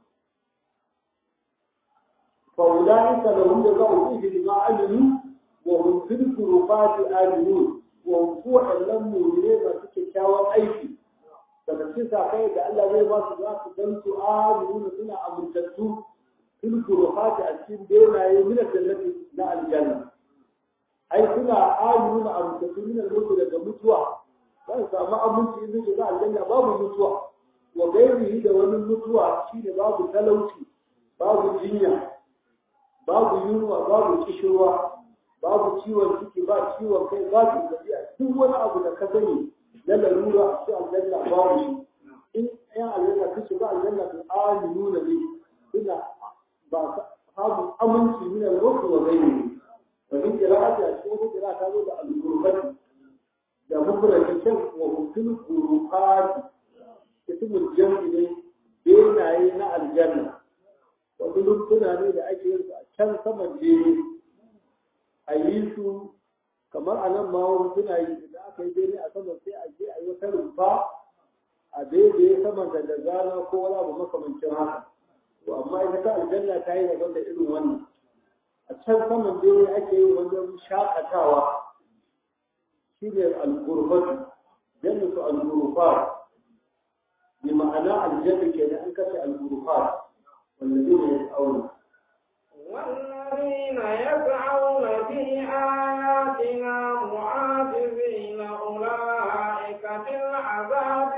fa ulaika lahum jazaa'u fi bima amilu wa hum fil ghurufati aminun wa hum fu'alan mu'minin masu kyakkyawan aiki daga cikin sakai da Allah zai ba su za su gan su aminuna suna amintattu fil ghurufati a cikin benaye min jannati na aljanna ai suna aminuna amintattu min al-mutu daga mutuwa za su samu aminci in zai shiga aljanna babu mutuwa wa gairihi da wani mutuwa shine babu talauci babu jinya babu yunwa babu kishirwa babu ciwon ciki ba ciwon kai babu gajiya duk wani abu da ka sani na larura a cikin aljanna babu shi in yan aljanna su shiga aljanna su aminu na ne suna ba samun aminci min al-ruhu wa gairihi wa in qira'ati a cikin wata qira'a ta zo da al-qurbati da mufradi kyan wa hukun kurufati ismul jam'i ne benaye na aljanna wasu lumtuna ne da ake yin su a can saman jere a yi su kamar a nan ma wani suna yi da aka yi bene a saman sai a je a yi wata rumfa a daidai saman da da zana ko wani abu makamancin haka to amma ita ta aljanna ta yi daban da irin wannan a can saman bene ake yin wajen shakatawa shine al-gurbatu jannatu al-gurfat bi ma'ana al-jannah kenan an kace al-gurfat والذين يسعون والذين يسعون في آياتنا معاجزين أولئك في العذاب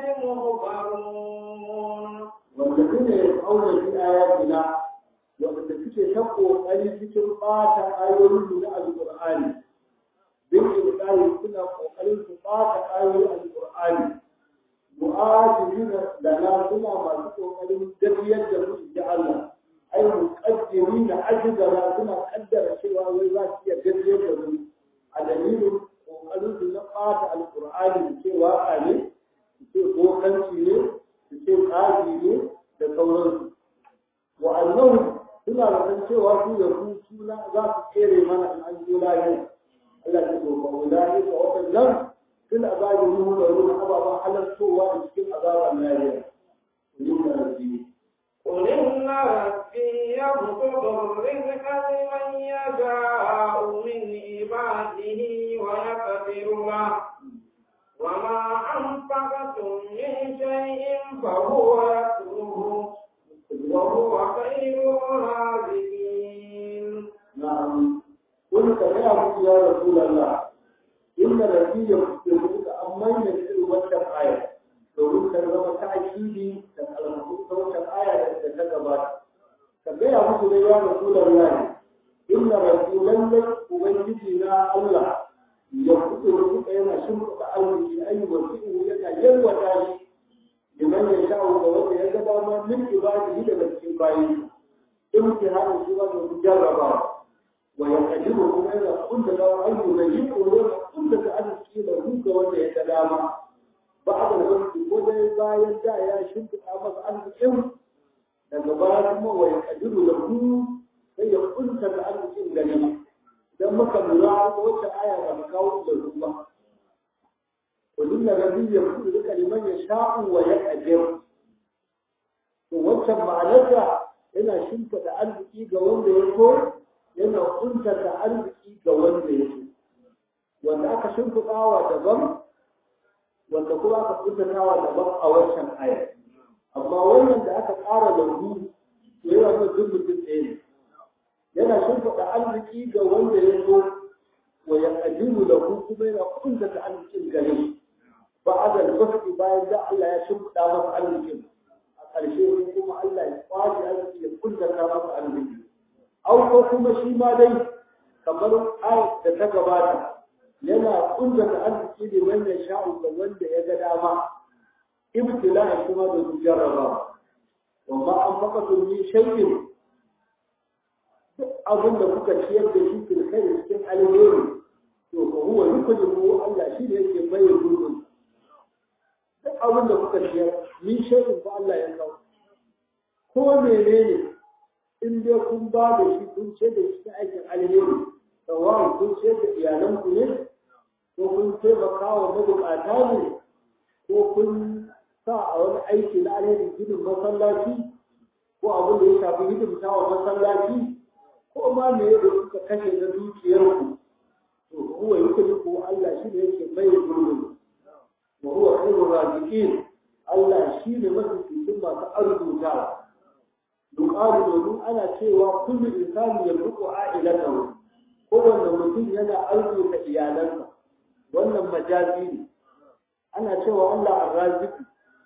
محضرون والذين يسعون في آياتنا وقد تكي شقوا أي ذكر قاتا آيوين من القرآن بالإبقال كنا قوقلين فقاتا آيوين القرآن مؤاجرين لنا كنا ما تقوقلين دبيا جمع جعلنا أي مقدمين عجزنا كنا قدر شيئا ويباسي دبيا جمع الدليل قوقلين في نقاط القرآن بكي واقعي بكي قوقلين بكي قاضي da sauransu wa'annan suna da san cewa su da su suna za su tsere mana in an zo lahira Allah ya ce ba ulai ka waɗannan fil azabi ruhu da ruhu ababen halartowa a cikin azaban lahira yin rabbi قل إن ربي يبسط الرزق لمن يشاء من عباده ويقدر له وما أنفقتم من شيء فهو يخلفه وهو خير الرازقين نعم قل يا أبو يا رسول الله إن ربي يبسط أما ينزل وجه آية domin ka zama ta akidi da kalmaku ta wancan aya da ta gabata ka gaya musu dai ya rasulullahi inna rabbi lallai ubangiji na Allah ya kuɗe rubuta yana shimfiɗa arziki ayyukan fi'u yana yalwata shi liman ya sha'u ga wanda ya ga dama min ibadihi daga cikin bayi imtihanin shi ba domin jarrabawa wa ya kadiru kuma yana kunta da ayyukan yi ko yana kunta da arziki da ga wanda ya ga dama بعد الوقت وده باين دا يا شنت أمس عن الإم daga kuma wa ya kadiru da ku sai ya kunta da arzikin gani dan muka lura da wata aya ba ta kawo da ruwa kullun da rabbi ya kudu da kaliman ya sha'u wa ya kadir to wacce ma'anarsa yana shimfa da arziki ga wanda ya so yana kunta da arziki ga wanda ya so wanda aka shimfiɗawa daban wanda kuma aka kuntatawa daban a wancan aya amma wannan da aka ƙara lambu yana nuna duk mutum ɗaya ne yana shimfiɗa arziki ga wanda ya so wa ya ƙadiru da ku kuma yana kuntata arzikin gare ba a da albarki bayan da Allah ya shimfiɗa masa arzikin a ƙarshe sai kuma Allah ya kwace arziki ya kuntata masa arziki au ko kuma shi ma dai kamar ayat da ta gabata yana kuntata arziki ne wanda sha'u ga wanda ya ga dama ibtila'i kuma da su jarraba wamma an faqatu min shay'in duk abin da kuka ciyar da shi fil kai cikin alheri to ko huwa yukadimu Allah shi ne yake bayyana gurbin duk abin da kuka ciyar min shay'in ko Allah ya kawo ko menene in dai kun ba da shi kun ce da shi aikin alheri sawa kun ce da iyalanku ne ko kun taimaka wa mabukata ne ko kun sa a wani aiki na alheri ginin masallaci ko abin da ya shafi hidimta wa masallaci ko ma me da kuka kashe na dukiyarku to huwa yukuli ko Allah shi ne yake mai gurbin wa huwa khairur raziqin Allah shi ne mafi cikin masu arzutawa duƙaru domin ana cewa kullu insani yamliku a'ilatahu kowanne mutum yana arzuta iyalansa wannan majazi ne ana cewa Allah arraziki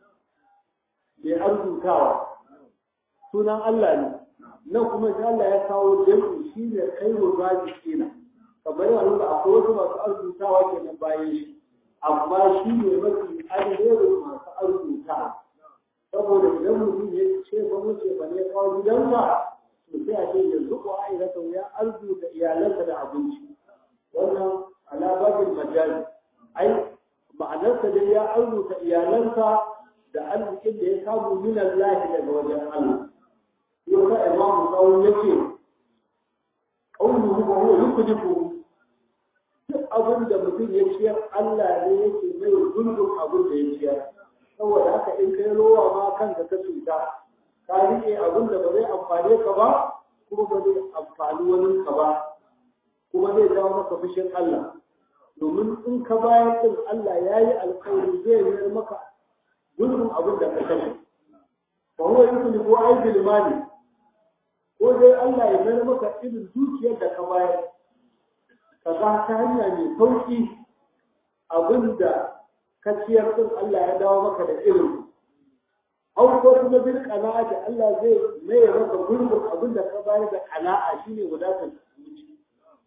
mai arzutawa sunan Allah ne nan kuma shi Allah ya kawo jami'i shi ne kairu razikina kamar yana da akwai wasu masu arzutawa kenan bayan shi amma shi ne mafi alherin masu arzutawa saboda idan mutum ya ce ba mu ce ba ne kawo gidansa to sai a ce yanzu ko ai da ya arzuta iyalansa da abinci wannan alababin majazi ai ma'anarsa dai ya arzuta iyalansa da arzikin da ya samu min Allah daga wajen Allah yau ka imamu tsawon yake ƙaunuhu ba huwa yukudifu duk abin da mutum ya ciyar Allah ne yake mai gundun abin da ya ciyar saboda haka in kai rowa ma kanka ka cuta ka riƙe abin da ba zai amfane ka ba kuma ba zai amfani wani ka ba kuma zai jawo maka fushin Allah domin in ka bayar din Allah ya yi alkhairi zai yi maka gudun abin da ka kashe ba huwa yukuni ko ai bilmani ko dai Allah ya mayar maka irin dukiyar da ka bayar ka ga ta hanya mai sauki abin da ka ciyar din Allah ya dawo maka da irin au ko kuma bil qana'ati Allah zai mayar maka gurbin abin da ka bayar da qana'a shine wadatar zuci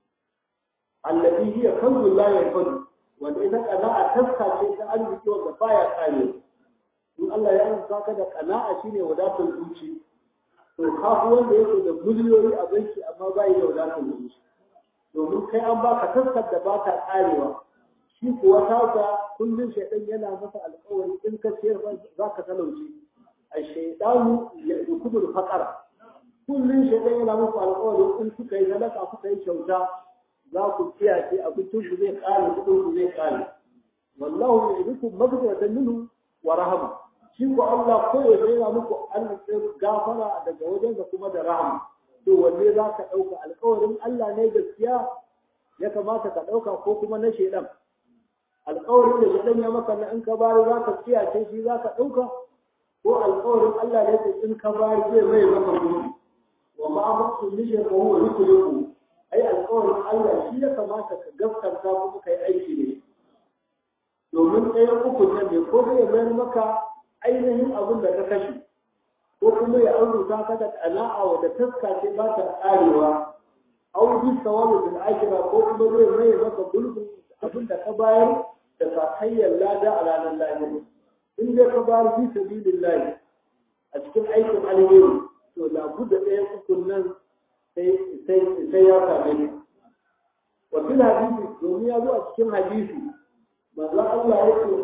allati hiya kanzu la yanfadu wanda ita qana'a taska ce ta arziki wanda baya kare in Allah ya amsa ka da qana'a shine wadatar zuci to kafu wanda yake da miliyoyi a banki amma bai da wadatar zuci domin kai an baka taskar da ba ta karewa shi kuwa tasa kullum shaidan yana masa alƙawari in ka ciyar za ka talauci a shaidanu ya dukudul faqara kullum shaidan yana muku alƙawarin in kuka yi sadaka kuka yi kyauta za ku kiyaye abincin ku zai kare kuɗin ku zai kare wallahu ya'idukum maghfiratan minhu wa rahama shi ko Allah ko ya yana muku arzikin gafara daga wajensa kuma da rahama to wanne za ka ɗauka alƙawarin Allah ne gaskiya ya kamata ka ɗauka ko kuma na shaidan alƙawarin da shaidan ya maka na in ka bari za ka kiyace shi za ka ɗauka ko alƙawarin Allah ne in ka bari zai mai maka gudu wa ma mutu nishe ko huwa yukuliku ai alƙawarin Allah shi ya kamata ka gaskanta kuma kai aiki ne domin ɗayan uku nan ne ko zai mayar maka ainihin abin da ka kashe ko kuma ya arzuta ka da ƙana'a wadda taska ce ba ta ƙarewa au bi sawabu bil akhira ko kuma zai mai maka gulbin abin da ka bayar da sakayyar lada a ranar lahira in dai ka bayar bi sabilillahi a cikin aikin alheri to labudda ɗayan ukun nan sai ya same ka wa fil hadisi domin ya zo a cikin hadisi manzo Allah ya ce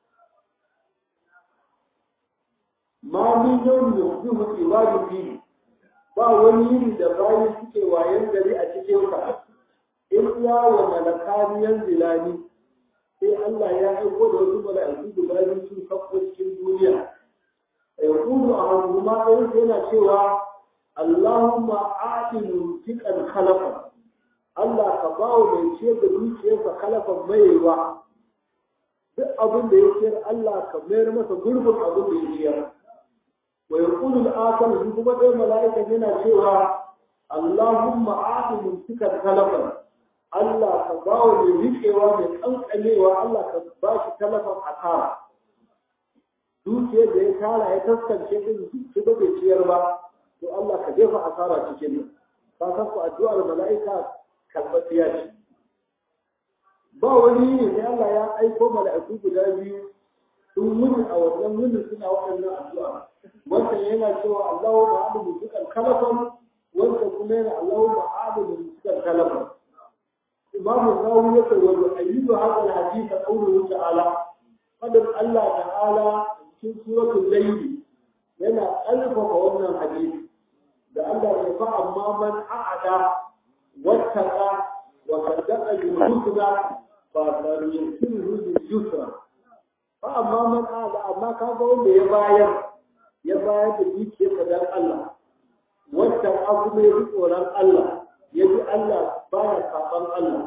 ma min yawmin yusbihu ibadu fi ba wani yini da bayi suke wayan gari a cikin ka in ya wa malakaniyan zilani sai Allah ya aiko da wasu mala'iku guda biyu sun sauko cikin duniya يقول أحدهما أنت هنا سوى اللهم آت ممسكا خلفا Allah ka ba wa mai ciyar da dukiyarsa kalafan maiwa duk abin da ya ciyar Allah ka mayar masa gurbin abin da ya ciyar wa yaqulu al-akhar shi kuma dai mala'ika yana cewa Allahumma ati mumsikan kalafan Allah ka ba wa mai riƙewa mai kankanewa Allah ka ba shi kalafan asara dukiyar da ya tara ya taskance din shi ba bai ciyar ba to Allah ka jefa asara cikin nan ka san ku addu'ar mala'ika kalbatiya ce ba wani ne sai Allah ya aiko mala'iku guda biyu sun muni a wannan muni suna waɗannan addu'a wannan yana cewa Allahu ma'adu mutukan kalafan wanda kuma yana Allahu ma'adu mutukan kalafan Imam Nawawi ya ce wa ayyuhu hadha al-hadith qawluhu ta'ala fadin Allah ta'ala cikin suratul layl yana alfafa wannan hadisi da Allah ya fa amma man a'ada wattaqa wa saddaqa bil husna fa sanuysiruhu bil yusra fa amma man a'ada amma kaga wanda ya bayar ya bayar da dukiyarsa dan Allah wattaqa kuma ya tsoron Allah ya ji Allah baya saban Allah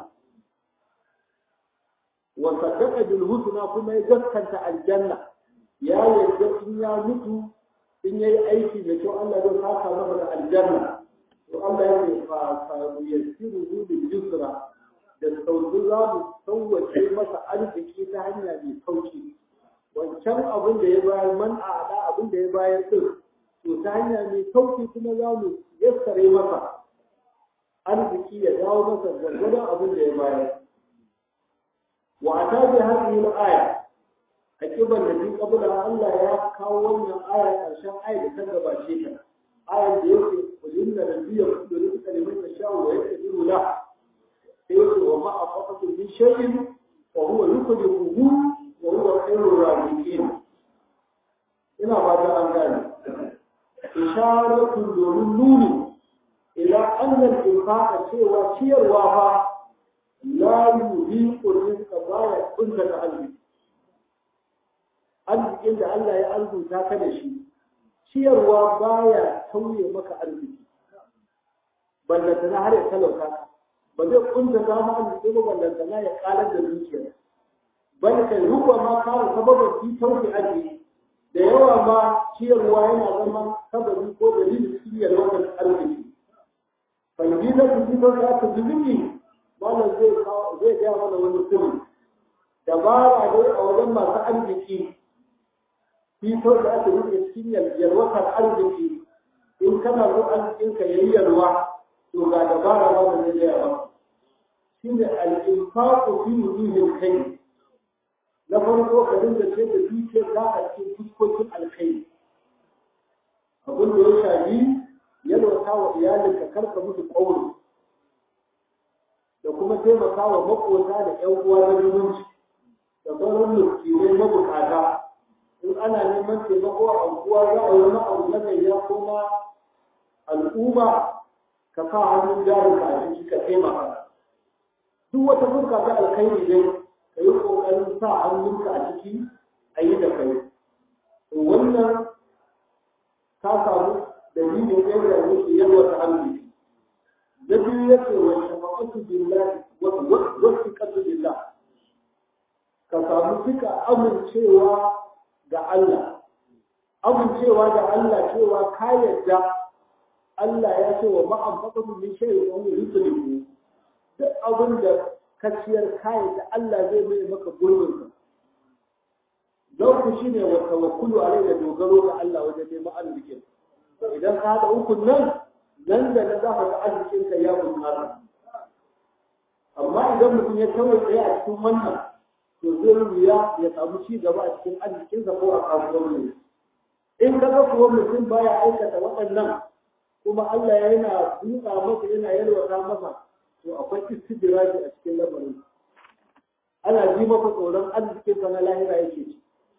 wa saddaqa bil husna kuma ya gaskanta aljanna ya yarda in ya mutu in yayi aiki da kyau Allah zai saka masa da aljanna to Allah ya ce fa fa yassiru bil yusra da sauki za mu sauwace masa arziki ta hanya mai sauki wancan abin da ya bayar man a abin da ya bayar din to ta hanya mai sauki kuma za mu yassare masa arziki ya dawo masa gwargwadon abin da ya bayar wa ta bi hadhihi al-aya akiban da bi kabula Allah ya kawo wannan aya karshen aya da ta gabace ta ayar da yake kulin da nabiyyu kullu rizqa liman yasha'u wa yaqdiru la sai yake wa ma afaqatu min shay'in wa huwa yuqdiruhu wa huwa khairur raziqin ina ba ta an gane isharatu domin nuni ila annal infaqa cewa ciyarwa fa la yuhiqu rizqa baya kunta da arziki arzikin da Allah ya arzuta ka da shi ciyarwa baya tauye maka arziki ballanta na har ya talauta ka ba zai kunta ta ma arziki ba ballanta na ya karar da zuciya bal kai ruwa ma kare sababin fi tauki arziki da yawa ma ciyarwa yana zama sababi ko dalilin ciyar wannan arziki falbila ku ji ba ta zubi malam zai zai ga mana wani sirri dabara dai a wajen masu arziki fitar da aka yi cikin yalwatar arziki in kana so arzikinka ya yi yalwa to ga dabara ba da zai gaya ba shi ne al'infaƙo fi wujuhin kai na farko ka dinga ce da dukiyar ka a cikin fuskokin alkai abin da ya shafi yalwata wa iyalinka karka musu ƙauri da kuma taimaka wa maƙota da ‘yan uwa na zumunci da sauran miskinai mabukata in ana neman taimako a unguwa za a yi wani abu na gayya ko na al'umma ka sa hannun jarinka a ciki ka taimaka duk wata fuska ta alkhairi dai ka yi ƙoƙarin sa hannunka a ciki a yi da kai to wannan ka samu dalilin yadda yake yalwa ta hannu na biyu ya ce wa shafa'atu billahi wa fiqatu billah ka samu fika amincewa ga Allah amincewa da Allah cewa ka yadda Allah ya ce wa ma'an faɗin min shayi wa wani rizaliku duk abin da ka ciyar kayan da Allah zai mai maka gurbin ka lauku shi ne wa tawakkulu a da dogaro ga Allah wajen neman arzikin idan ka haɗa ukun nan nan da na za ka ga arzikin ka ya bunƙasa amma idan mutum ya kawai tsaye a cikin wannan to zai wuya ya samu ci gaba a cikin arzikinsa ko a kasuwanci in ka ga kuwa mutum baya aikata waɗannan kuma Allah yana buɗa masa yana yalwata masa to akwai istidraji a cikin lamarin ana ji masa tsoron arzikin sa na lahira yake ci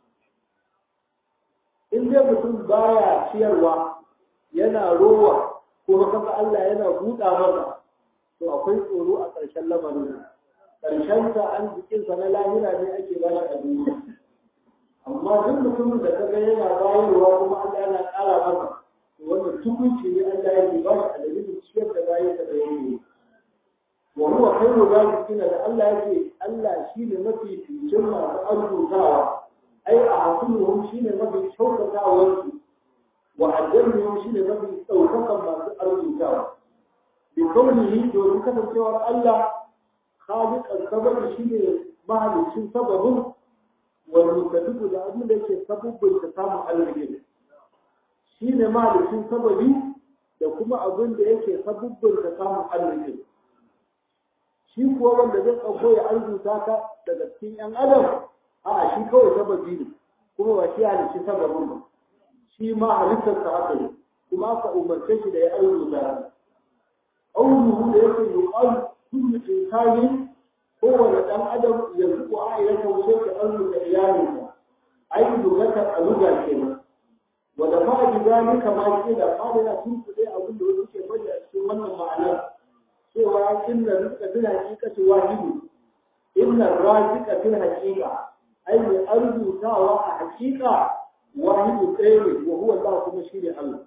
in dai mutum baya ciyarwa yana rowa kuma kaga Allah yana buɗa masa to akwai tsoro a ƙarshen lamarin ƙarshen sa arzikin sa na lahira ne ake ba shi a duniya amma duk mutumin da kaga yana bayarwa kuma Allah yana ƙara masa wannan tukunci ne Allah yake ba shi a dalilin ciyar da bayan da yake wa huwa khairu raziqin da Allah yake Allah shine mafi ficin masu arzutawa ai a hasunuhum shine mafi kyautatawa su wa ajruhum shine mafi daukakan masu arzutawa bi kaunihi domin kasancewar Allah khaliqan sababi shine mahalicin sababin wal mutadabbu da abin da yake sababbin ta samun arziki shine mahalicin sababi da kuma abin da yake sababbin ta samun arziki shi kuwa wanda zai ɗauko ya arzuta ka daga cikin ‘yan adam a shi kawai sababi ne kuma ba shi halicci sababin ba shi ma halittarsa haka ne kuma aka umarce shi da ya arzuta ka ƙaunuhu da yake yi ƙwal kullu insani kowane ɗan adam ya zuƙo a ya kaushe ka arzuta iyalinsa ai dogatar a luga kenan wanda ma bi zalika ma ke da fara tunkuɗe abin da wasu ke faɗi a cikin wannan ma'anar cewa inna rizqa fil haqiqati wahidu inna raziqa fil haqiqa ai mai arzutawa a haqiqa wahidu ɗaya ne wa huwa Allah kuma shi ne Allah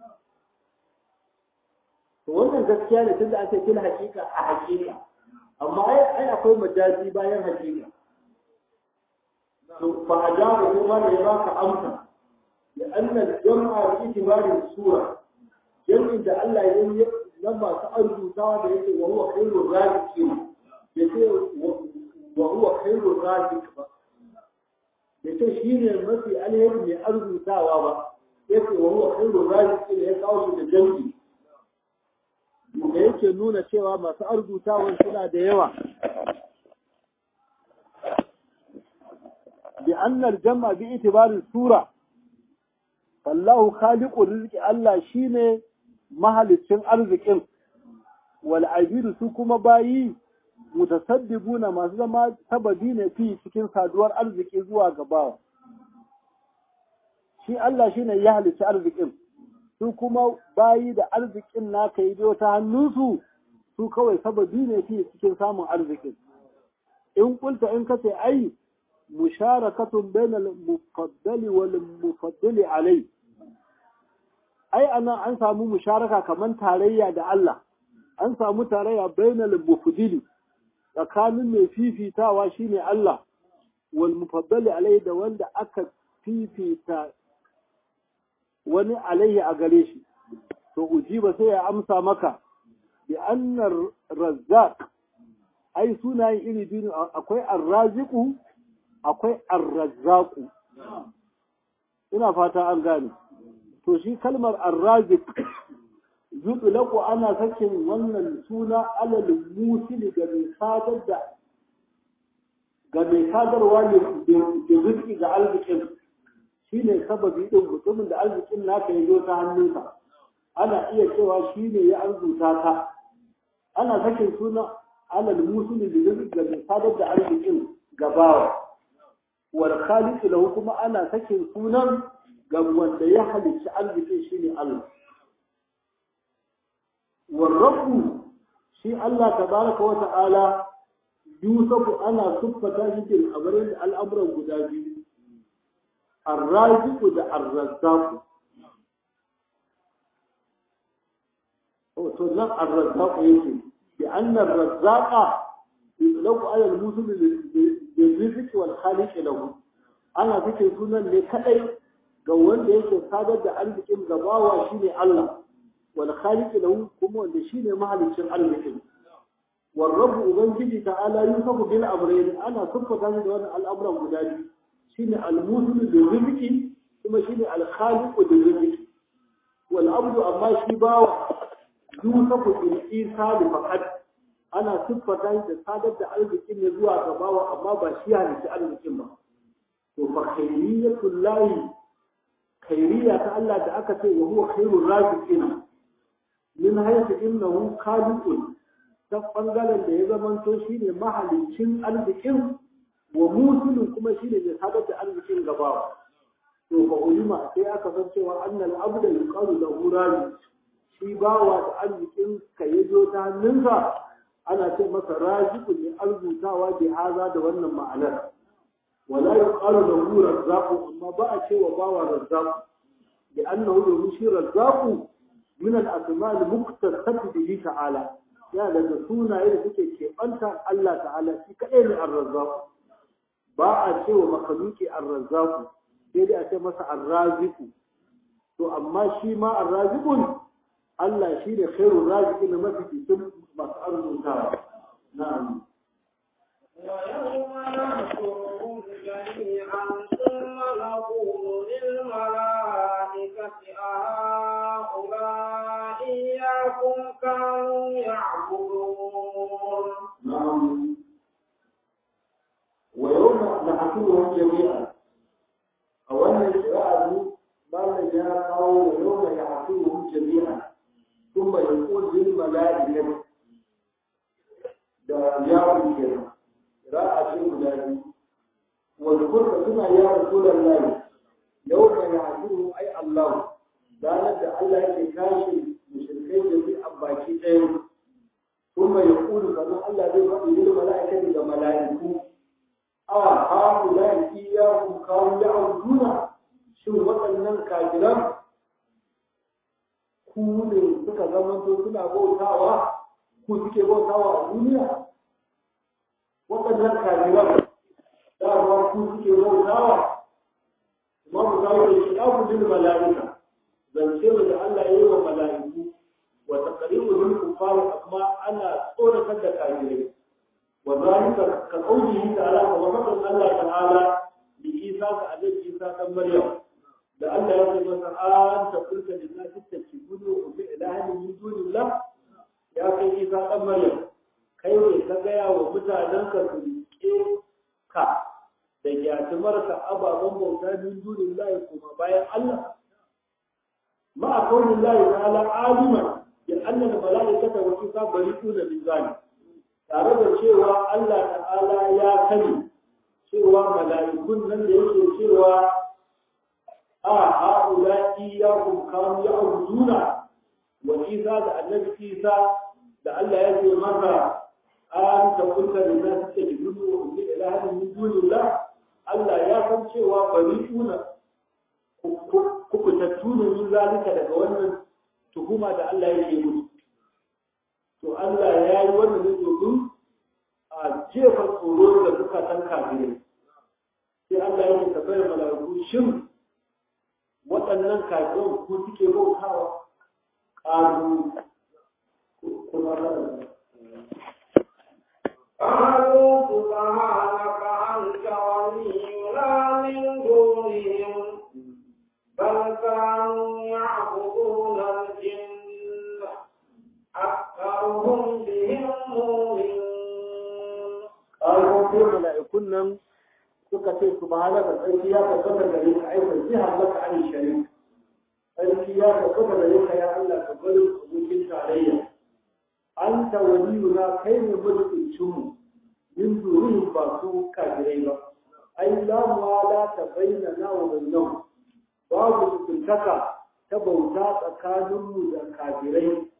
to wannan gaskiya ne tunda ake fil haqiqa a haqiqa amma ai ai akwai majazi bayan haqiqa to fa ajaba kuma da ya baka amsa لأن الجمع في اعتبار السورة جمع ده الله يقول لما سأرجو تعالى يقول وهو خير الرازقين يقول وهو خير الرازق yace shi ne mafi alheri mai arzutawa ba yace wa huwa khairu raziqin ya kawo shi da jami'i da yake nuna cewa masu arzutawan suna da yawa bi annal jam'a bi itibari sura wallahu khaliqu rizqi Allah shine mahalicin arzikin wal abidu su kuma bayi mutasaddibuna masu zama sababi ne fi cikin saduwar arziki zuwa gabawa shi Allah shine ya halicci arzikin su kuma bayi da arzikin naka yi biyo ta hannunsu su kawai sababi ne fi cikin samun arzikin in kulta in kace ai musharakatun bainal mufaddali wal mufaddali alai ai anan an samu musharaka kaman tarayya da Allah an samu tarayya bainal mufaddili tsakanin mai fifitawa shine Allah wal mufaddali alai da wanda aka fifita wani alaihi a gare shi to ujiba sai ya amsa maka bi annar razzaq ai sunayen iri biyu akwai arraziqu akwai arrazzaku ina fata an gane to shi kalmar arrazik yutlaqu ana sakin wannan suna alal musil ga mai sadar da ga mai sadarwa ne da rizki ga arzikin shine sababi din mutumin da arzikin naka ya zo ta hannunsa ana iya cewa shine ya arzuta ka ana sakin suna alal musil da rizki ga mai sadar da arzikin gabawa wal khaliq lahu kuma ana sakin sunan ga wanda ya halicci arziki shine Allah warrabu shi Allah tabaraka wa ta'ala yusufu ana siffata shi bil amrin da al'amuran guda biyu arraziqu da arrazzaqu to nan arrazzaqu yake bi anna arrazzaqa yutlaqu ala al-musul bil wal khaliq lahu ana fice sunan ne kadai ga wanda yake sadar da arzikin gabawa shine Allah wal khaliq lahu kuma wanda shine mahalicin arzikin wal rabb ubangiji ta'ala yusafu bil amrayn ana siffata shi da wannan al'amuran guda biyu shine al musul bil rizqi kuma shine al khaliq bil rizqi wal abdu amma shi bawa yusafu bil isali faqat ana siffata shi da sadar da arzikin ne zuwa gabawa amma ba shi halicci arzikin ba to fa khayriyatul lahi khairiyya ta Allah da aka ce wa huwa khairur raziqin min haythu innahu khaliqun ta bangaren da ya zamanto shine mahalicin arzikin wa musulun kuma shine mai sadar da arzikin gabawa to fa ulima sai aka san cewa annal abda yuqalu lahu razi shi bawa da arzikin ka yazo ta hannunsa ana ce masa raziqun ne arzutawa bi haza da wannan ma'anar ولا يقال له رزاق أما بقى شيء وباوى رزاق لأنه يمشي رزاق من الأسماء المختصة به تعالى يا لنسونا إلى فكي شيء أنت الله تعالى في كأين الرزاق باء شيء ومخلوق الرزاق سيدي أتى مسا الرازق تو أما شيء ما الرازق الله شيء خير الرازق لما في ثم مسأل نعم ويوم نحشرهم جميعا ثم نقول للملائكة أهؤلاء إياكم كانوا يعبدون نعم ويوم نحشرهم جميعا أولا القراءة بعد جاء قول ويوم يحشرهم جميعا ثم يقول للملائكة da yawon kenan ra'a ce guda biyu wadda suna ya rasulan lahi yau mai ya hasiru ai Allah ranar da Allah yake kashe mushrikai da bi a baki ɗaya kun mai kulu sannan Allah zai faɗi lil mala'ikati ga mala'iku a ha ulai iyyakum kawo ya'buduna shin waɗannan kafiran ku ne suka zamanto suna bautawa ku suke bautawa a duniya waɗannan kafiran dama ku suke bautawa imamu zawo da shi abu lil mala'ika zance da Allah ya yi wa mala'iku wa taqribu lil kuffar amma ana tsoratar da kafirai wa zalika ka qawlihi ta'ala wa makan Allah ta'ala li Isa ka annabi Isa dan Maryam da Allah ya ce masa an ta kulka lillahi tattakibuni wa bi ilahi min dunillah ya kai Isa dan Maryam kai ne ka gaya wa mutanen ka su rike ka da gyatumarka ababen bauta min dunin layi kuma bayan Allah ma a kaunin layi ta ala alima ya annan mala'ikata wa kisa bari tuna min zani tare da cewa Allah ta'ala ya sani cewa mala'ikun nan da yake cewa a ha'ula iyyakum kanu ya'buduna wa isa da annabi isa da Allah ya ce masa an ta kulka da za su ce gudu wa ummi ilahin min dunillah Allah ya san cewa bari tuna kukutattu ne min zalika daga wannan tuhuma da Allah yake musu to Allah ya yi wannan ne domin a jefa tsoro da suka san kafirai sai Allah yake tabbayar mala'iku shin waɗannan kafirai ku suke bautawa ƙaru kuma قالوا سبحانك أنت ولينا من دونهم بل كانوا يعبدون الجن أكثرهم بهم مؤمنون قالوا في ملائكون nan suka ce subhanaka sarki ya tabbata gare ka ai jiha laka an sharik sarki ya tabbata gare ka ya Allah ka bari abokin tarayya anta waliyuna kai ne mutuncin mu min durihim ba su kafirai ba ai la muwala ta bayyana wa bainahum babu tuntaka ta bauta tsakanin mu da kafirai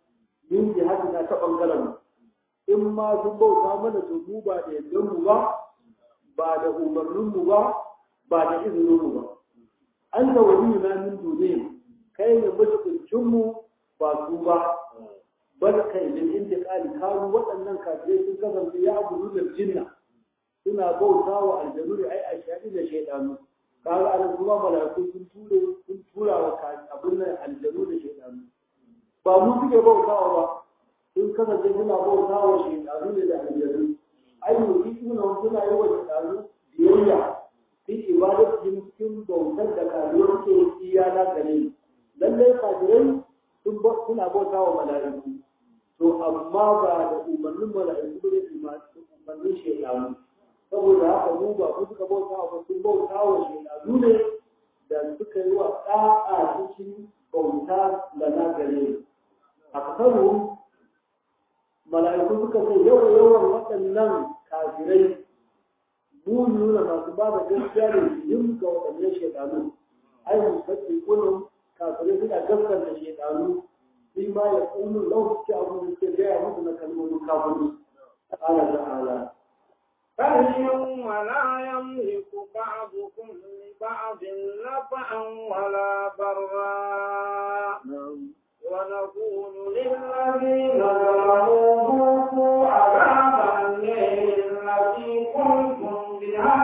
yin jihadi na ta bangaren in ma sun bauta mana to mu ba da yadda mu ba ba da umarnin mu ba ba da izinin mu ba an da wani na min duniya kai ne mutuncin mu ba su ba bal kai min intiqali kanu waɗannan kafirai sun kasance ya abudu da jinna suna bauta wa aljanu da ai ashadi da shaydanu kaga an kuma malaiku sun ture sun tura wa abin nan aljanu da shaydanu ba mu suke bautawa ba sun kasance suna bauta wa shaydanu da aljanu ai mu suna suna yi wa shaydanu biyayya fi ibadatin cikin bautar da kafirai ke iya na gare ni lallai kafirai suna bauta wa malaiku to amma ba da umarnin mala'iku da umarnin shaidanu saboda haka mu ba ku suka bauta wa sun bauta wa shaidanu ne da suka yi wa ɗa'a cikin bauta da na gare a kasaru mala'iku suka ce yawan yawan waɗannan kafirai mu nuna masu ba da gaskiya da yin ga waɗannan shaidanu ai mu sake kullum kafirai suna gaskanta shaidanu فيما يقول لو كانوا يتبعوا مثل كلمة الكافرين قال تعالى فاليوم لا يملك بعضكم لبعض نفعا ولا ضرا ونقول للذين ظلموا ذوقوا عذاب النار التي كنتم بها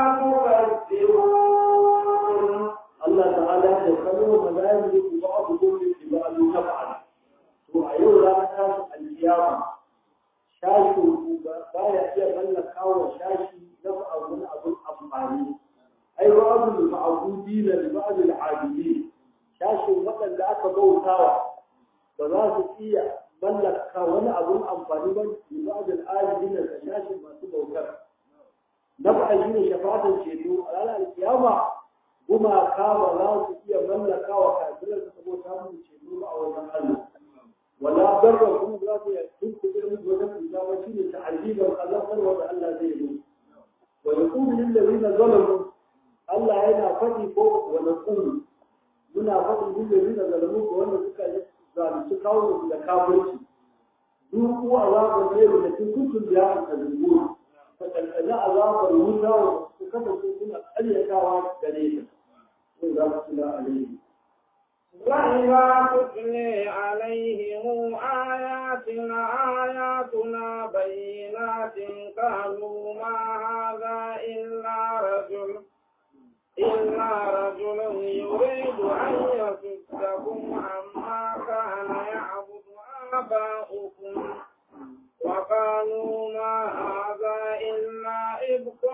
تكذبون الله تعالى يقول لا يملك بعضكم لبعض نفعا to a yau ranar tashin alkiyama shashi ba ya iya mallaka wa shashi na abun abun amfani ai ba abu da ma'abudi na da ba'adul abidi shashin waɗanda aka bautawa ba za su iya mallaka wani abun amfani ba da ba'adul abidi na da shashin masu bautar na fa'a shi ne shafatan ceto a ranar alkiyama gumaka ba za su iya mallaka wa kafirar da saboda mun ceto ba a wajen Allah ولا بر كم ذات يكتب كبير من وجه الإجابة شيء تعذيب الخلاق وضع الله زيه ويقول للذين ظلموا الله هنا فتي فوق ونقول منا فتي للذين ظلموا وأن ذكا ذلك تكاون لكابرتي ذوقوا عذاب الليل التي كنتم بها تكذبون فكأن عذاب الموتى وكما كنا أليكاوا دليلا وإذا تتلى عليهم وإذا تتلي عليهم آياتنا آياتنا بينات قالوا ما هذا إلا رجل إلا رجل يريد أن يصدكم عما كان يعبد آباؤكم وقالوا ما هذا إلا إبك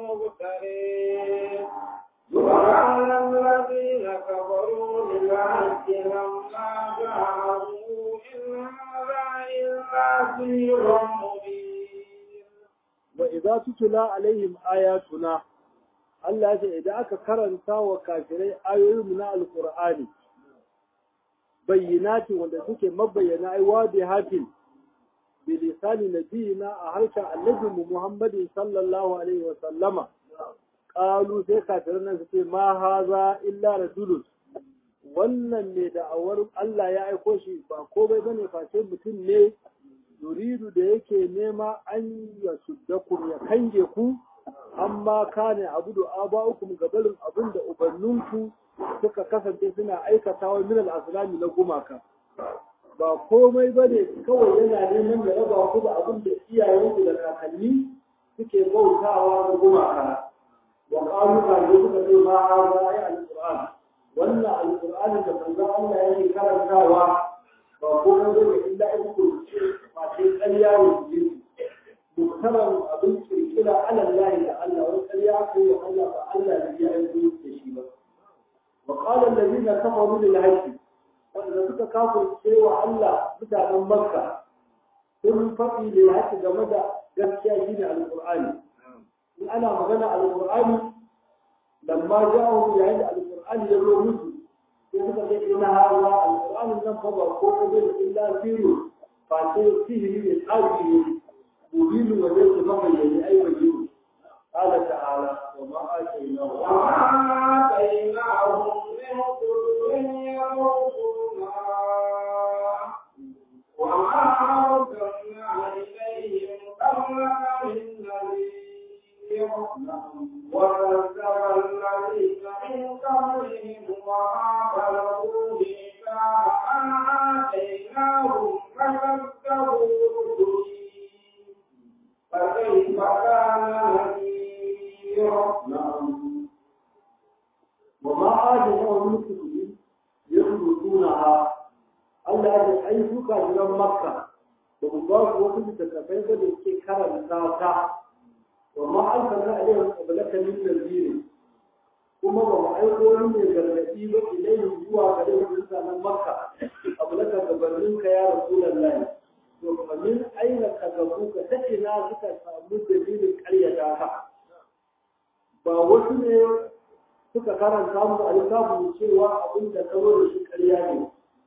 مبتلي وقال الذين كفروا للعهد لما جاءوا إن هذا إلا سير مبين وإذا تتلى عليهم آياتنا Allah ce idan aka karanta wa kafirai ayoyin na alkur'ani bayyinatin wanda suke mabayyana ai wadi hatin bi lisani nabiyina a harshen annabi Muhammadin sallallahu alaihi wa sallama qalu sai kafirai nan suke ma haza illa rajulun wannan ne da awar Allah ya aiko shi ba komai bane face mutum ne yuridu da yake nema an ya suddakum ya kange ku amma kane abudu aba'ukum gabarin abin da ubanninku suka kasance suna aikatawa min al-aslami na gumaka ba komai bane kawai yana neman da raba ku da abin da iyayenku da kakanni suke bautawa da gumaka wa qalu ka ne suka ce ma haza ya al-qur'an wannan al-qur'ani da manzon Allah yake karantawa ba komai bane illa in ku ce ma sai ƙarya ne muktaran abin kirkira ala Allah da Allah wani ƙarya aka yi wa Allah ba Allah da ya aiko da shi ba wa qala allazina kafaru lil haqqi wanda suka kafirce wa Allah mutanen Makka sun faɗi lil haqqi game da gaskiya shine alqur'ani in ana magana alqur'ani lamma ja'u yayin da alqur'ani ya zo musu sai suka ce ina hawa alqur'anin nan fa ba ko ne illa siru fa sai sihiri ne tsafi ne مبين وليس مبين أي وجه قال تعالى وما آتيناهم وما آتيناهم من كل يوم وما Allah ya ce ai su kafiran makka ba mu ba su wasu littattafai ba da suke karanta ta wa ma an karna alaihim qablaka min nazir kuma ba mu aiko wani mai gargaɗi ba ilayhi zuwa gare su mutanen makka qablaka gabanin ka ya rasulullahi to fa min aina kagabu ka ta ina suka samu dalilin ƙaryata ka ba wasu ne suka karanta mu a littafin cewa abin da ka da shi ƙarya ne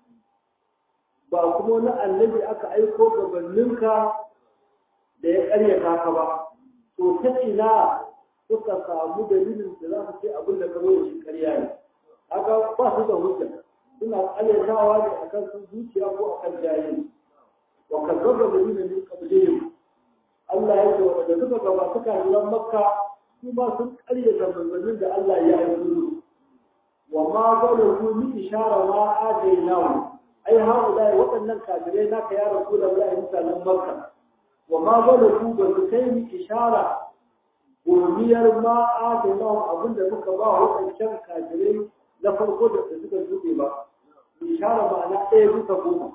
ba kuma wani annabi aka aiko gabaninka da ya ƙaryata ka ba to ta ina suka samu dalilin da za su ce abin da ka da shi ƙarya ne haka ba su da hujja suna ƙaryatawa ne akan sun zuciya ko akan jahili wa kazzaba dalilin min qablihim Allah ya ce wa da suka gaba suka yi makka su ma sun ƙaryata manzannin da Allah ya aiko wa ma zalahu min ishara ma atainahu ai haula waɗannan kafirai naka ya rasulullahi mutanen makka wa ma zalahu ba su kai ni ishara gomiyar ma atainahu abinda muka ba waɗancan kafirai na farko da suka zuɓe ba ishara ma'ana ɗaya bisa goma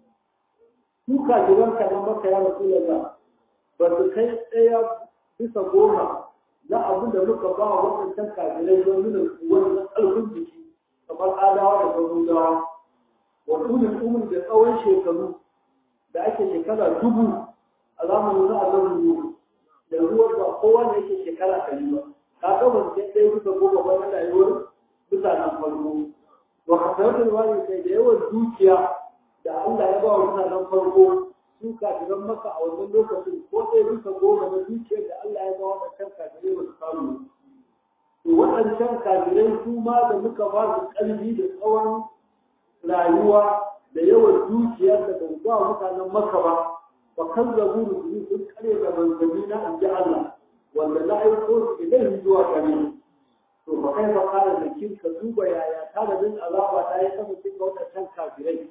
su kafiran ka na makka ya rasulullahi ba su kai ɗaya bisa goma na abin da muka ba wa waɗancan kafirai don nuna wannan ƙarfin jiki kamar adawa da garudawa wa ɗunin umar da tsawon shekaru da ake shekara dubu a zamanin na azabin yau da ruwan ba kowa ne yake shekara ɗari ba ka ga ban sai ɗaya bisa goma ba na rayuwar mutanen farko wa kasaratul wani kai da yawan dukiya da Allah ya ba wa mutanen farko su kafiran maka a wannan lokacin ko ɗaya bisa goma na dukiyar da Allah ya ba waɗancan kafirai ba su samu to waɗancan kafirai su ma da muka ba su ƙarfi da tsawon rayuwa da yawan dukiyar da ban ba mutanen maka ba wa kan zabu rusuli sun kare da manzanni na in ji Allah wanda na aiko su idan zuwa gare to ba kai ba kare da kin ka duba yaya tanadin azaba ta yi sama cikin waɗancan kafirai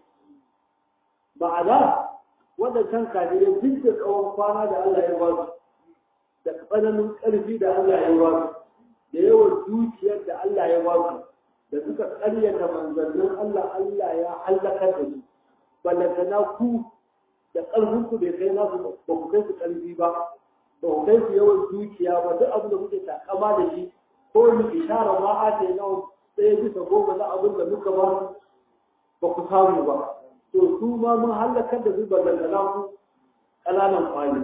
ma'ana waɗancan kafirai duk da tsawon kwana da Allah ya ba su da tsananin ƙarfi da Allah ya ba su da yawan dukiyar da Allah ya ba su da suka ƙaryata manzannin Allah Allah ya hallakar da su ballantana ku da ƙarfin ku bai kai nasu ba ku kai su ƙarfi ba ba ku kai su yawan dukiya ba duk abin da kuke takama da shi ko ni ishara ma a ce nawa ɗaya bisa goma na abin da muka ba ba ku samu ba to su ma mun hallakar da su ballantana ku ƙananan kwani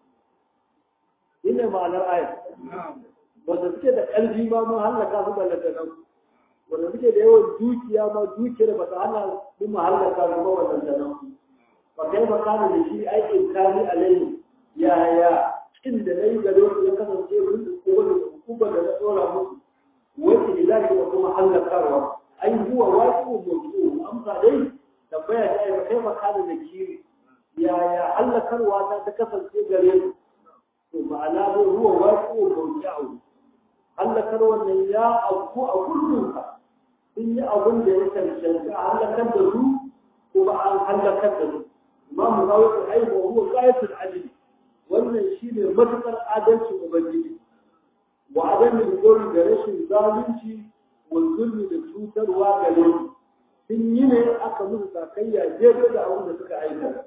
shine ma'anar ayat wanda suke da ƙarfi ma mun hallaka su ballantana ku wanda suke da yawan dukiya ma dukiyar ba ta hana su mu hallaka su ba ballantana ku ba kai ba kana da shi aikin kani alaihi yaya kin da nayi gare su ya kasance mun da kowa da hukuma da na tsora musu wacce ilahi da kuma hallakarwa ai huwa waqi'u mawdu'u amsa dai tambaya ta yi kai makana da kiri yaya hallakarwa ta ta kasance gare su to ma'ana dai ruwa wasu bauta hallakar wannan ya auku a kullum ka sun yi abin da ya cancanci a hallakar da su kuma an hallakar da su imamu zawo ta aiwa huwa qayatul adli wannan shine matukar adalcin ubangiji wa adamin gori da rashin zalunci wa zulmi da cutarwa gare su sun yi ne aka musu sakayya daidai da abin da suka aika.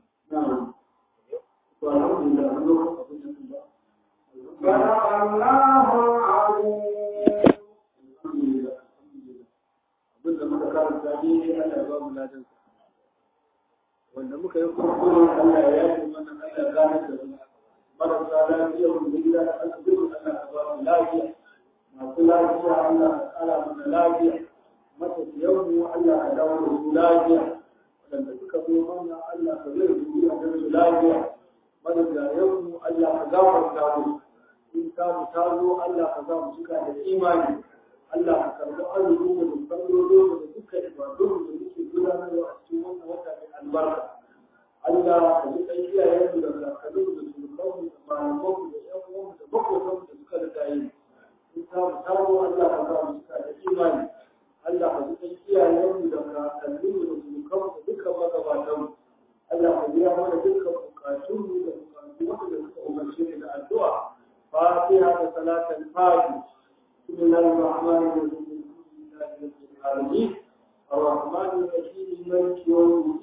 To alhamdulillah an zo abin da sun ba. صدق الله العظيم Alhamdulillah. Abin da muka karanta daidai Allah ya ba mu ladan Wanda muka yi kurkure Allah ya yafe mana Allah ya gane da mu. Marasa lafiya mu da gida da asibiti Allah ya ba mu lafiya. Masu lafiya Allah ya kara mana lafiya. matafiyanmu Allah ka dawo da su lafiya waɗanda suka zo mana Allah ka zai su a su lafiya matafiyanmu Allah ka gafarta mu in ka mu ta zo Allah ka za mu cika da imani Allah ka karɓi arziki da sallolo da dukkan ibadun da muke gudanarwa a cikin wannan wata mai albarka Allah ka ji ɗan iyayenmu da kakanninmu da surukanmu da malamanmu da ƴan uwanmu da makotanmu da suka da yi in ka mu ta zo Allah ka za mu cika da imani Allah ka ji ɗan iyayenmu da kakanninmu da surukanmu da dukkan magabatanmu Allah ka biya mana dukkan bukatunmu da bukatu wanda suka umarce ni da addu'a fatiha da salatan fati بسم الله الرحمن الرحيم الحمد لله رب العالمين الرحمن الرحيم مالك يوم الدين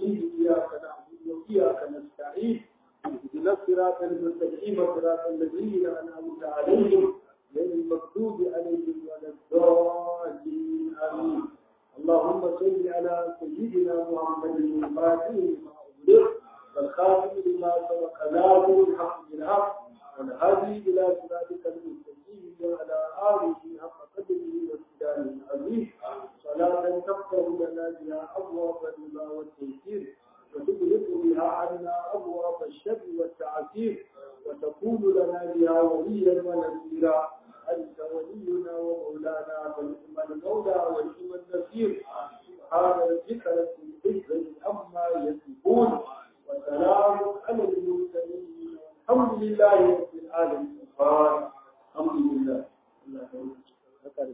المستقيم صراط الذين أنعمت عليهم غير المغضوب عليهم ولا الضالين آمين اللهم صل على سيدنا محمد الفاتح لما أغلق والخاتم لما سبق ناصر الحق بالحق والهادي إلى صراطك المستقيم وعلى آله حق قدره وامتدانه العظيم صلاة تفتح لنا بها أبواب الرضا والتيسير وتغلق بها عنا أبواب الشر والتعسير وتكون لنا بها وليا ونذيرا أنت ولينا ومولانا فنعم المولى ونعم النصير سبحان ربك رب العزة عما يصفون وسلام على المرسلين والحمد لله رب العالمين الحمد لله الله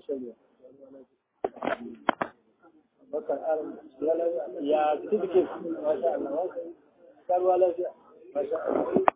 bakar ya certificate masha Allah masha Allah